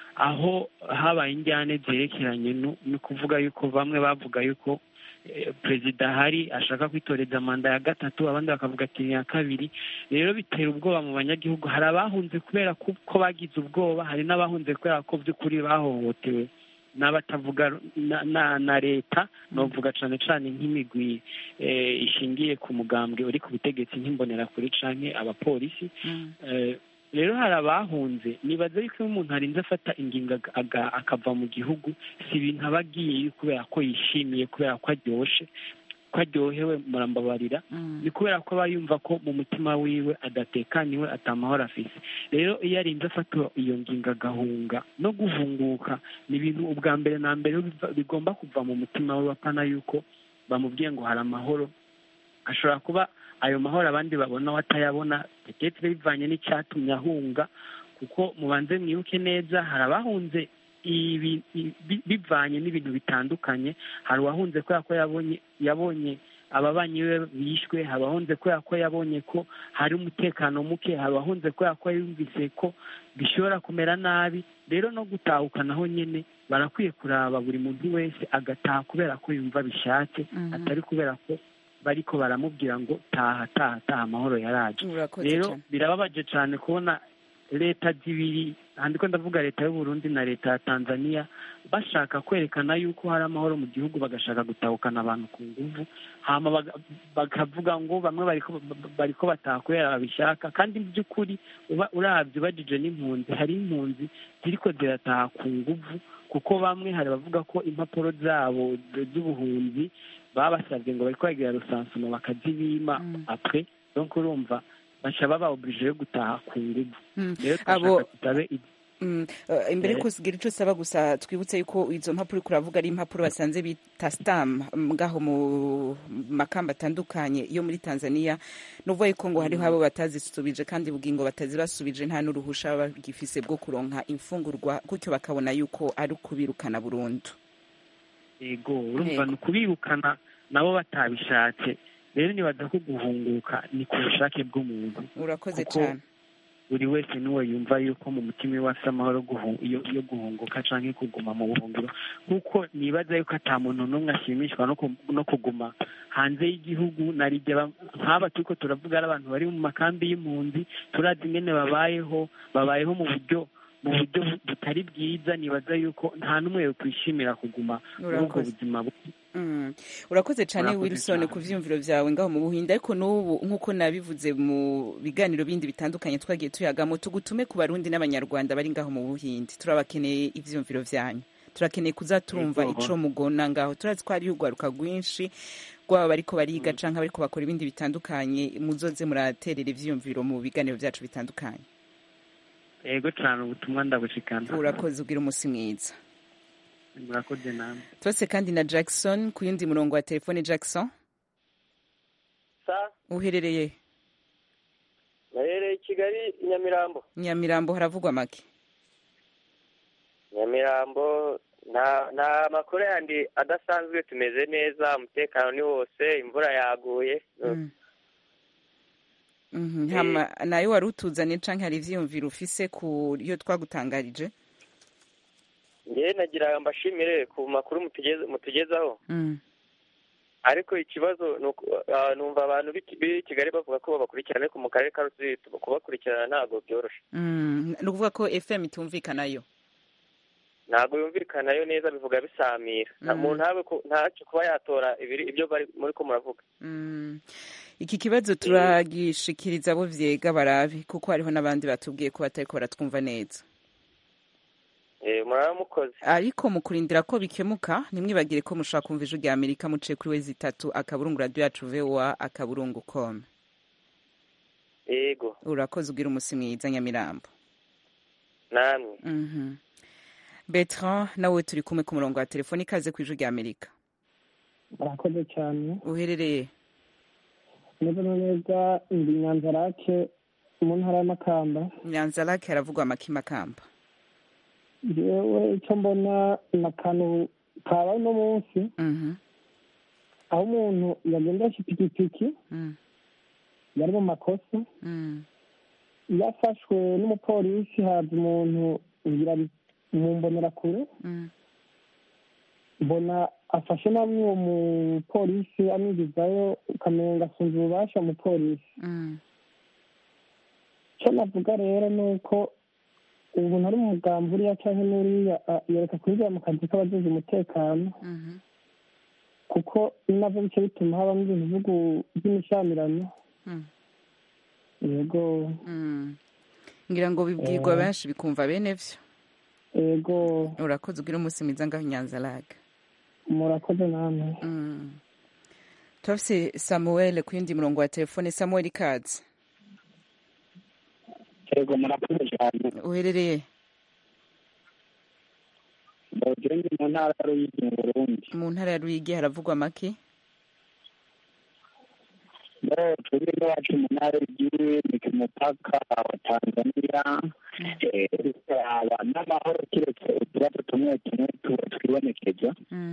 aho habaye injyane zerekeranye no no kuvuga yuko bamwe bavuga yuko eh, perezida ahari ashaka kwitoreza manda ya gatatu abandi bakavuga ati ni iya kabiri rero bitera ubwoba mu banyagihugu hari abahunze kubera ko ko bagize ubwoba hari n'abahunze kubera ko by'ukuri bahohotewe n'abatavuga ru- na, na, na leta novuga cane cane nk'imigwi eh, ishingiye ku mugambwe uri ku butegetsi nk'imbonerakure canke abapolisi Eh, rero hari abahunze nibaza yuko iyo umuntu arinze afata ingingo aga- aga- akava mu gihugu si ibintu aba agiyeyo kubera ko yishimiye kubera ko aryoshe ko aryohewe murambabarira ni kubera ko aba yumva ko mu mutima wiwe adatekaniwe atamahoro afise rero iyo arinze afata iyo ngingo agahunga no guhunguka ni ibintu ubwa mbere na mbere biva- bigomba kuva mu mutima we apana yuko bamubwiye ngo hari amahoro ashobora kuba ayo mahoro abandi babona we atayabona petetre bivanye n'icyatumye ahunga kuko mubanze mwibuke neza hari abahunze ibi- ibi- bivanye n'ibintu bitandukanye hari uwahunze kubera ko yabonye yabonye ababanyi be bishwe hari abahunze kubera ko yabonye ko hari umutekano muke hari abahunze kubera ko yumvise ko bishobora kumera nabi rero no gutahukanaho nyine barakwiye kuraba buri muntu wese agataha kubera ko yumva bishatse Mhm. atari kubera ko bariko baramubwira ngo taha taha taha amahoro yaraje Urakoze rero cane. birababaje cyane kubona leta zibiri handiko ndavuga leta y'u Burundi na leta ya Tanzania bashaka kwerekana yuko hari amahoro mu gihugu bagashaka gutahukana abantu ku nguvu hama baga- bakavuga ngo bamwe bariko bariko bataha kubera babishaka kandi mu by'ukuri uba uravye ubajije n'impunzi hari impunzi ziriko zirataha ku nguvu kuko bamwe hari abavuga ko impapuro zabo z- z'ubuhunzi babasabye ngo bariko bagira rusansuma bakazibima apre donc urumva baca baba oblige yo gutaha ku nguvu Mm. rero abo turashaka tutabe i- Mm, eh, imbere Eh. ko sigira ico saba gusa twibutse yuko izo mpapuro uriko uravuga ari impapuro basanze bita stam ngaho mu makamba atandukanye yo muri Tanzania nuvuga yuko ngo hariho abo batazisubije kandi bugingo batazibasubije nta n'uruhusha baba bagifise bwo kuronka imfungurwa gutyo bakabona yuko ari ukubirukana burundu yego urumva Yego. ni ukubirukana nabo batabishatse rero nibaza ko guhunguka ni ku bushake bw'umuntu urakoze Kuko cane buri wese niwe yumva yuko mu mutima iwe afite amahoro guhu- yo yo guhunguka canke kuguma mu buhungiro kuko nibaza yuko ata muntu n'umwe ashimishwa no ku- no kuguma hanze y'igihugu narijya ba- nk'aba turiko turavuga ari abantu bari mu makambi y'impunzi turazi ingene babayeho babayeho mu buryo mu buryo bu- butari bwiza nibaza yuko nta n'umwe yokwishimira kuguma muri ubwo Urakoze. buzima bu- Mm. urakoze cyane Urakoze wilson cane. ku vyumviro vyawe ngaho mu buhinde ariko n'ubu nk'uko nabivuze mu biganiro bindi bitandukanye twagiye tuyagamo tugutume ku barundi n'abanyarwanda bari ngaho mu buhinde turabakeneye ivyumviro vyanyu turakeneye kuza turumva Yego. ico mugona ngaho turazi ko hariho urwaruka rwinshi rwaba bariko bariga canke bariko bakora ibindi bitandukanye muzoze muraterera ivyumviro mu biganiro vyacu bitandukanye yego cane ubutumwa ndabushikana urakoze ugira umusi mwiza murakoze namwe twese kandi na jackson ku yundi murongo wa telefone jackson sa uherereye naherereye i kigali i nyamirambo nyamirambo haravugwa make nyamirambo nta nta makuru yandi adasanzwe tumeze neza umutekano ni wose imvura yaguye Mm. Mhm, hama nayo wari utuzanye canke hari ivyiyumviro ufise ku yo twagutangarije ngewe nagira mbashimire ku makuru mutugeze- mutugezaho Mm. ariko ikibazo ni uku- ah, numva abantu b'i- b'i kigali bavuga ko babakurikirana ariko mu karere ka rusizi kubakurikirana ntabwo byoroshye Mm, ni ukuvuga ko fm itumvikanayo ntabwo yumvikanayo neza bivuga bisamira nta Mm. muntu ntabe ku- ntacyo kuba yatora ibiri ibyo bari muri ko muravuga Mm. iki kibazo turagishikiriza abo vyega barabe kuko hariho n'abandi batubwiye ko batariko baratwumva neza Eh, muraba mukoze ariko mu kurindira ko bikemuka ntimwibagire ko mushobora kumva ijwi rya amerika muciye kuri wezi itatu akaburungu radiyo yacu voa akaburungu com yego urakoze ugira umusi mwiza nyamirambo namwe Mhm. Bertrand nawe turi kumwe ku murongo wa telefoni ikaze ku ijwi rya amerika murakoze cyane uherereye neza na neza ndi nyanzarake mu ntara y'amakamba nyanzarake haravugwa amakimakamba yewe icyo mbona ni akantu kabaye uno munsi aho umuntu yagendesha ipikipiki yari mu makosa yafashwe n'umupolisi haza umuntu ngira ari mu mbonerakure mbona afashe namwe uwo mupolisi amwigizayo ukamenga asunze ububasha umupolisi icyo navuga rero ni uko ubu ntari mu mugambi uriya cyangwa n'uriya ah, yereka kwinjira mu kazi k'abagize umutekano kuko nabyo bice bituma habamo ibintu bihugu by'imishamirano yego ngira ngo bibwirwa Eh. benshi bikumva bene vyo yego urakoze ugira umunsi mwiza ngaho nyanzarake murakoze namwe turafise samuel ku yindi murongo wa telefone samuel ikaze yego murakoze cyane uherereye bogenge mu ntara ya ruyigi mu burundi mu ntara ya ruyigi haravugwa make no twebwe iwacu mu ntara y'igihugu ni ku mupaka wa tanzania Eh, haba n'amahoro keretse utubazo tumwe tumwe tuba twibonekeza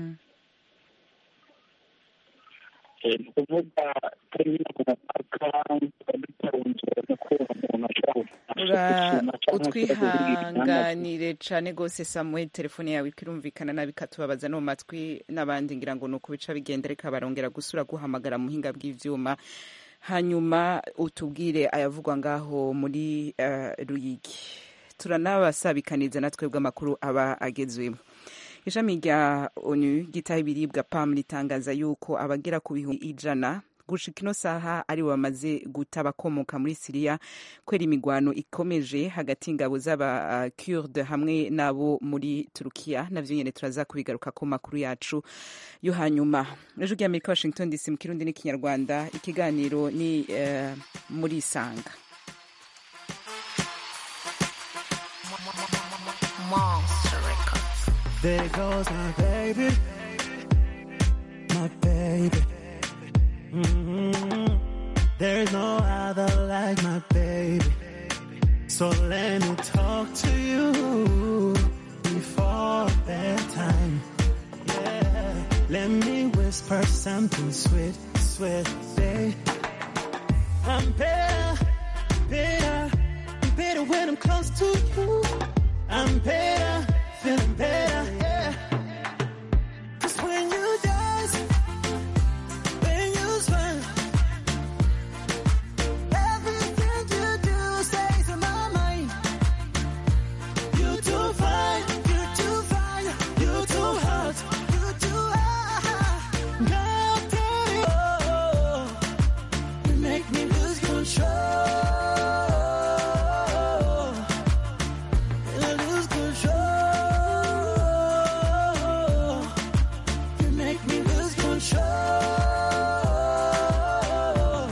Eh, ni ukuvuga turi hino ku mupaka tuba dutunzwe no kuba umuntu ashobora ura utwihanganire cane gose samuel telefone yawe ikirumvikana nabi ikatubabaza no mu matwi n'abandi ngira ngo ni uko bica bigenda reka barongera gusura guhamagara mu buhinga bw'ivyuma hanyuma utubwire ayavugwa ngaho muri eh, ruyigi turanabasabikaniza na twebwe amakuru aba agezwemo ishami rya onu gitaha ibiribwa pam ritangaza yuko abagera ku bihumbi ijana gushika ino saha ari bamaze guta abakomoka muri siriya kubera imigwano ikomeje hagati y'ingabo z'aba kurde hamwe n'abo muri turukiya navyo nyene turaza kubigaruka ku makuru yacu yo hanyuma ejo ry'amerika washington dc mu kirundi n'ikinyarwanda ikiganiro ni eh, muri isanga Monster Records. There goes my baby, my baby. Mhm. There's no other like my baby. So let me talk to you before bedtime. Yeah, let me whisper something sweet, sweet, babe. I'm better, better, better when I'm close to you. I'm better, feeling better, yeah. 'Cause when you dance, when you smile, everything you do stays in my mind. You too fine, you too fine, you too hot, you too hot. God damn it, oh, you make me lose control. I lose control. You make me lose control.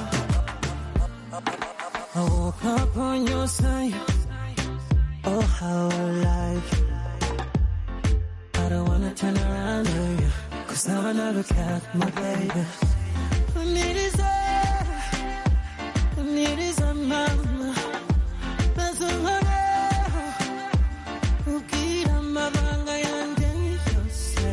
I woke up on your side. Oh, how I like you. I don't wanna turn around on you. Cause now I know look at my baby. I need is a, I need is a mama. That's a mama. Ugira amabanga yanjye yose.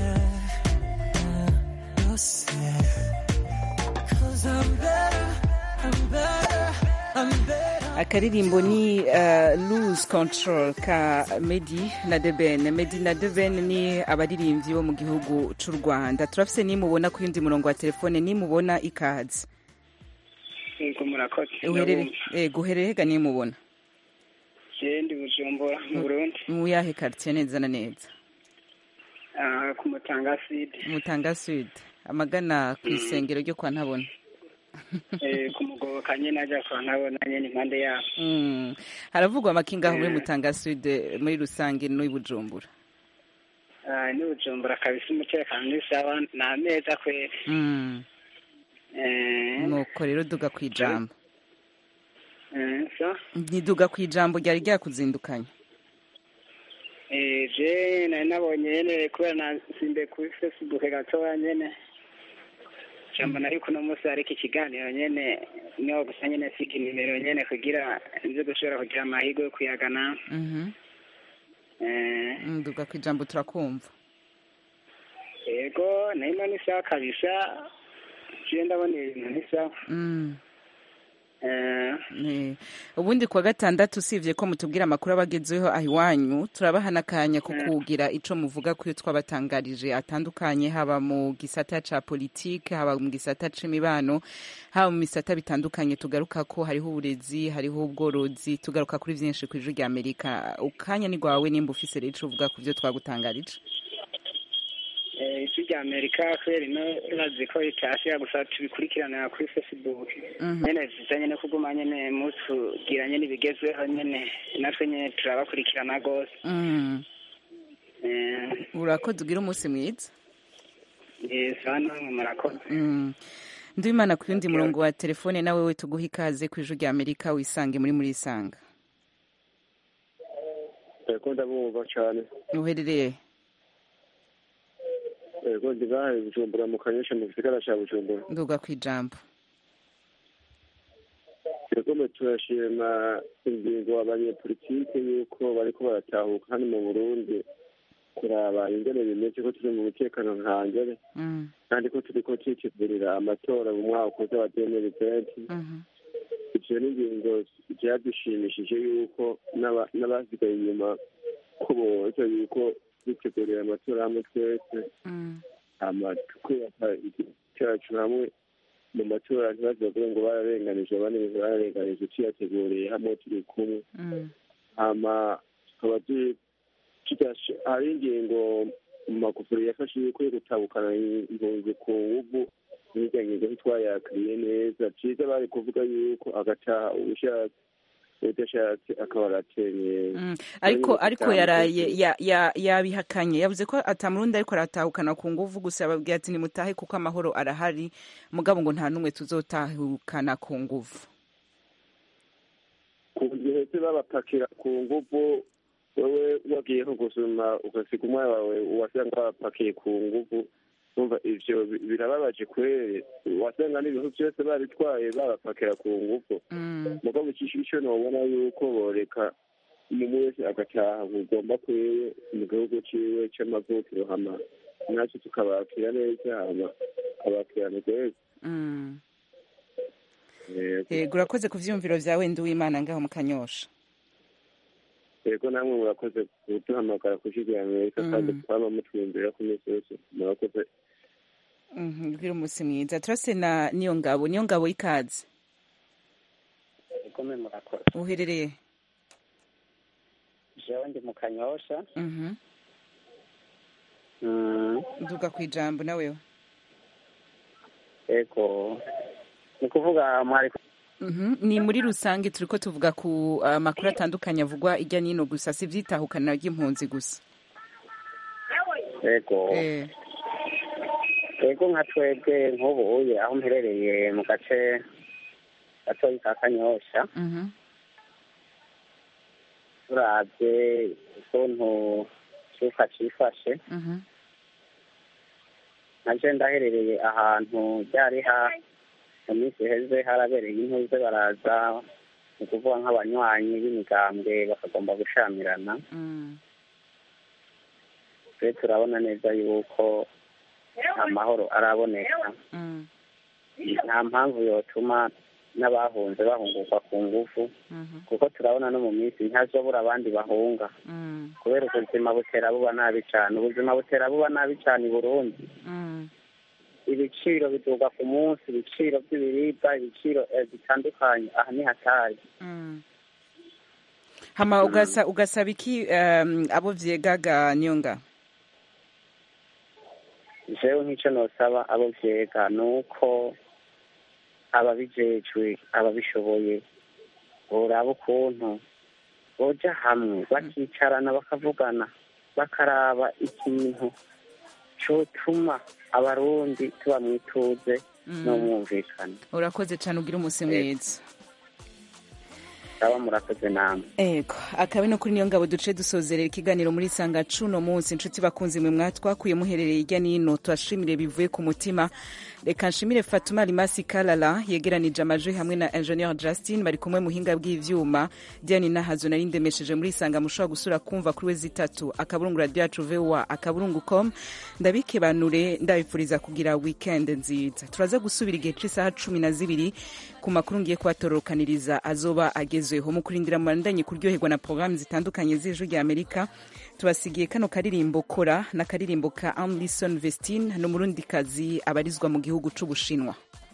Yose. Cause I'm better, I'm better, I'm better. akaririmbo ni uh, lose control ka medi na deben medi na deben ni abaririmbyi bo mu gihugu c'u rwanda turafise nimubona ku yundi murongo wa telefone nimubona ikaze yego murakoze uherere ego uherere hega nimubona je ndi bujumbura mu burundi mu yahe quartier neza na neza Ah, ku mutanga sud mutanga sud amagana ku isengero ryo kwa ntabona Eh, ku mugoboka nyene aja kwa ntabona nyene impande yabo Mm. haravugwa amakinga aho muri Mm. mutanga sud muri rusange no i bujumbura Ah, ni bujumbura kabisa umutekano ni sawa ni ameza kweri Mm. Eh, nuko rero duga ku ijambo eh, so ntiduga ku ijambo ryari ryakuzindukanye Eh, je nari nabonye nyene kubera nasimbe kuri facebook gatoya nyene jambo nari kuno munsi hariko ikiganiro nyene niho gusa nyene sika inimero nyene kugira nze gushobora kugira amahirwe yo kuyagana Mhm. Eh, nduga ku ijambo turakumva yego nayo ni sawa kabisa je ndabona ibintu ni sawa Mm. Eh, Eh, ubundi kuwa gatandatu usibye ko mutubwira amakuru abagezeho aho iwanyu turabaha n'akanya ko kugira ico muvuga ku yo twabatangarije atandukanye haba mu gisata ca politike haba mu gisata c'imibano haba mu bisata bitandukanye tugaruka ko hariho uburezi hariho ubworozi tugaruka kuri vyinshi ku ijwi rya amerika ukanya ni rwawe nimba ufise rero ico uvuga ku vyo twagutangarije eh, ijwi rya amerika kubera ino bazi ko ritashira gusa tubikurikiranira kuri facebook Mhm. nyene vyiza nyene kuguma nyene mutugira nyene ibigezweho nyene natwe nyene turabakurikirana gose Mm. Eh, urakoze ugira umunsi mwiza eh, sawa namwe murakoze Mm. ndimana ku yundi murongo wa telefone nawe we tuguha ikaze ku ijwi rya amerika wisange muri muri isanga yego ndabumva cyane uherereye yego ndi ngaha i bujumbura mu kanyosha mu gisagara cya bujumbura nduga ku ijambo yego mwe turashima ingingo abanyepolitike yuko bariko baratahuka hano mu burundi kuraba ingene bimeze ko turi mu mutekano nkangere Mm. kandi ko turiko twitegurira amatora mu mwaka uza wa demiri venti Mhm. ivyo ni ingingo vyadushimishije yuko n'aba- n'abasigaye inyuma ko boza yuko twitegurira amatora hamwe twese Mm. hama tukubaka igihugu cyacu hamwe mu matora ntibazovuge ngo bararenganije abandi ngo bararenganije tuyateguriye hamwe turi kumwe Mm. hama tukaba tu- tudashe- hari ingingo mu magufuri yafashe yuko yo gutabukana impunzi ku nguvu n'irya ngingo ntitwayakiriye neza vyiza bari kuvuga yuko agataha ubushatse udashatse akaba aratenyeye Mm. ariko ariko yaraye ya- ya- yabihakanye yavuze ko atamurundi ariko aratahukana ku nguvu gusa yababwiye ati nimutahe kuko amahoro arahari mugabo ngo nta n'umwe tuzotahukana ku nguvu ku gihe se babapakira ku nguvu wowe wagiye nko gusuma ugasiga umwana wawe wasanga wapakiye ku nguvu umva ivyo bi- birababaje kwere wasanga n'ibintu byose babitwaye babapakira ku nguvu mugabo icisho ico nobona yuko boreka umuntu wese agataha bugomba kwiwe mu gihugu ciwe c'amavukiro hama natwe tukabakira neza hama abakirana rwose Mm. Yego. yego urakoze ku vyiyumviro vyawe nduwimana ngaho mu kanyosha yego namwe murakoze kuduhamagara kushigura amerika kandi twama mutwumvira ku minsi yose murakoze Mhm, bwira umunsi mwiza turase na niyo ngabo niyo ngabo y'ikaze igome murakoze uherereye jewe ndi mu kanyosha Mhm. Mm, nduga ku ijambo nawewe ego ni kuvuga mwari Mhm, ni muri rusange turiko tuvuga ku uh, makuru atandukanye avugwa irya nino gusa si ivyitahukana ry'impunzi gusa ego eh. ego nka twebwe nk'ubu uye aho mperereye mu gace gatoyi ka kanyosha Mhm. turavye ukuntu cuka cifashe Mhm. naje ndaherereye ahantu ryari ha mu minsi iheze harabereye intuze baraza ni ukuvuga nk'abanywanyi b'imigambwe bakagomba gushamirana Mm. twe turabona neza yuko amahoro araboneka Mm. nta mpamvu yotuma n'abahunze bahungurwa ku ngufu Mhm. kuko turabona no mu minsi ntihazobura abandi bahunga Mm. kubera ubuzima butera buba nabi cyane ubuzima butera buba nabi cyane i burundi Mm. ibiciro biduga ku munsi ibiciro by'ibiribwa ibiciro eh, bitandukanye aha ni hatari Mm. hama ugasa ugasaba iki um, abo vyegaga niyonga jewe nk'icyo nosaba abo vyega ni uko ababijejwe ababishoboye boraba ukuntu boja hamwe bakicarana bakavugana bakaraba ikintu cotuma abarundi tuba mwituze Mm. n'umwumvikano urakoze cane ugira umunsi mwiza aba murakoze namwe ego akabe no kuri niyo ngabo duce dusozerera ikiganiro muri sanga cuno munsi inshuti bakunzi mwe mwatwakuye muherereye hirya n'ino tubashimire bivuye ku mutima reka nshimire fatuma rimasi kalala yegeranije amajwi hamwe na ingenieur justin bari kumwe muhinga bw'ivyuma diane nahazo nari ndemesheje muri sanga mushobora gusura kumva kuri we zitatu akaburungu radio yacu voa akaburungu com ndabikebanure ndabifuriza kugira weekend nziza turaza gusubira igihe c'isaha cumi na zibiri ku makuru ngiye kubatorokaniriza azoba agezweho mu kurindira murandanye kuryoherwa na porogaramu zitandukanye z'ijwi rya amerika tubasigiye kano karirimbo kora n'akaririmbo ka amlison vestine n'umurundikazi abarizwa mu gihugu c'ubushinwa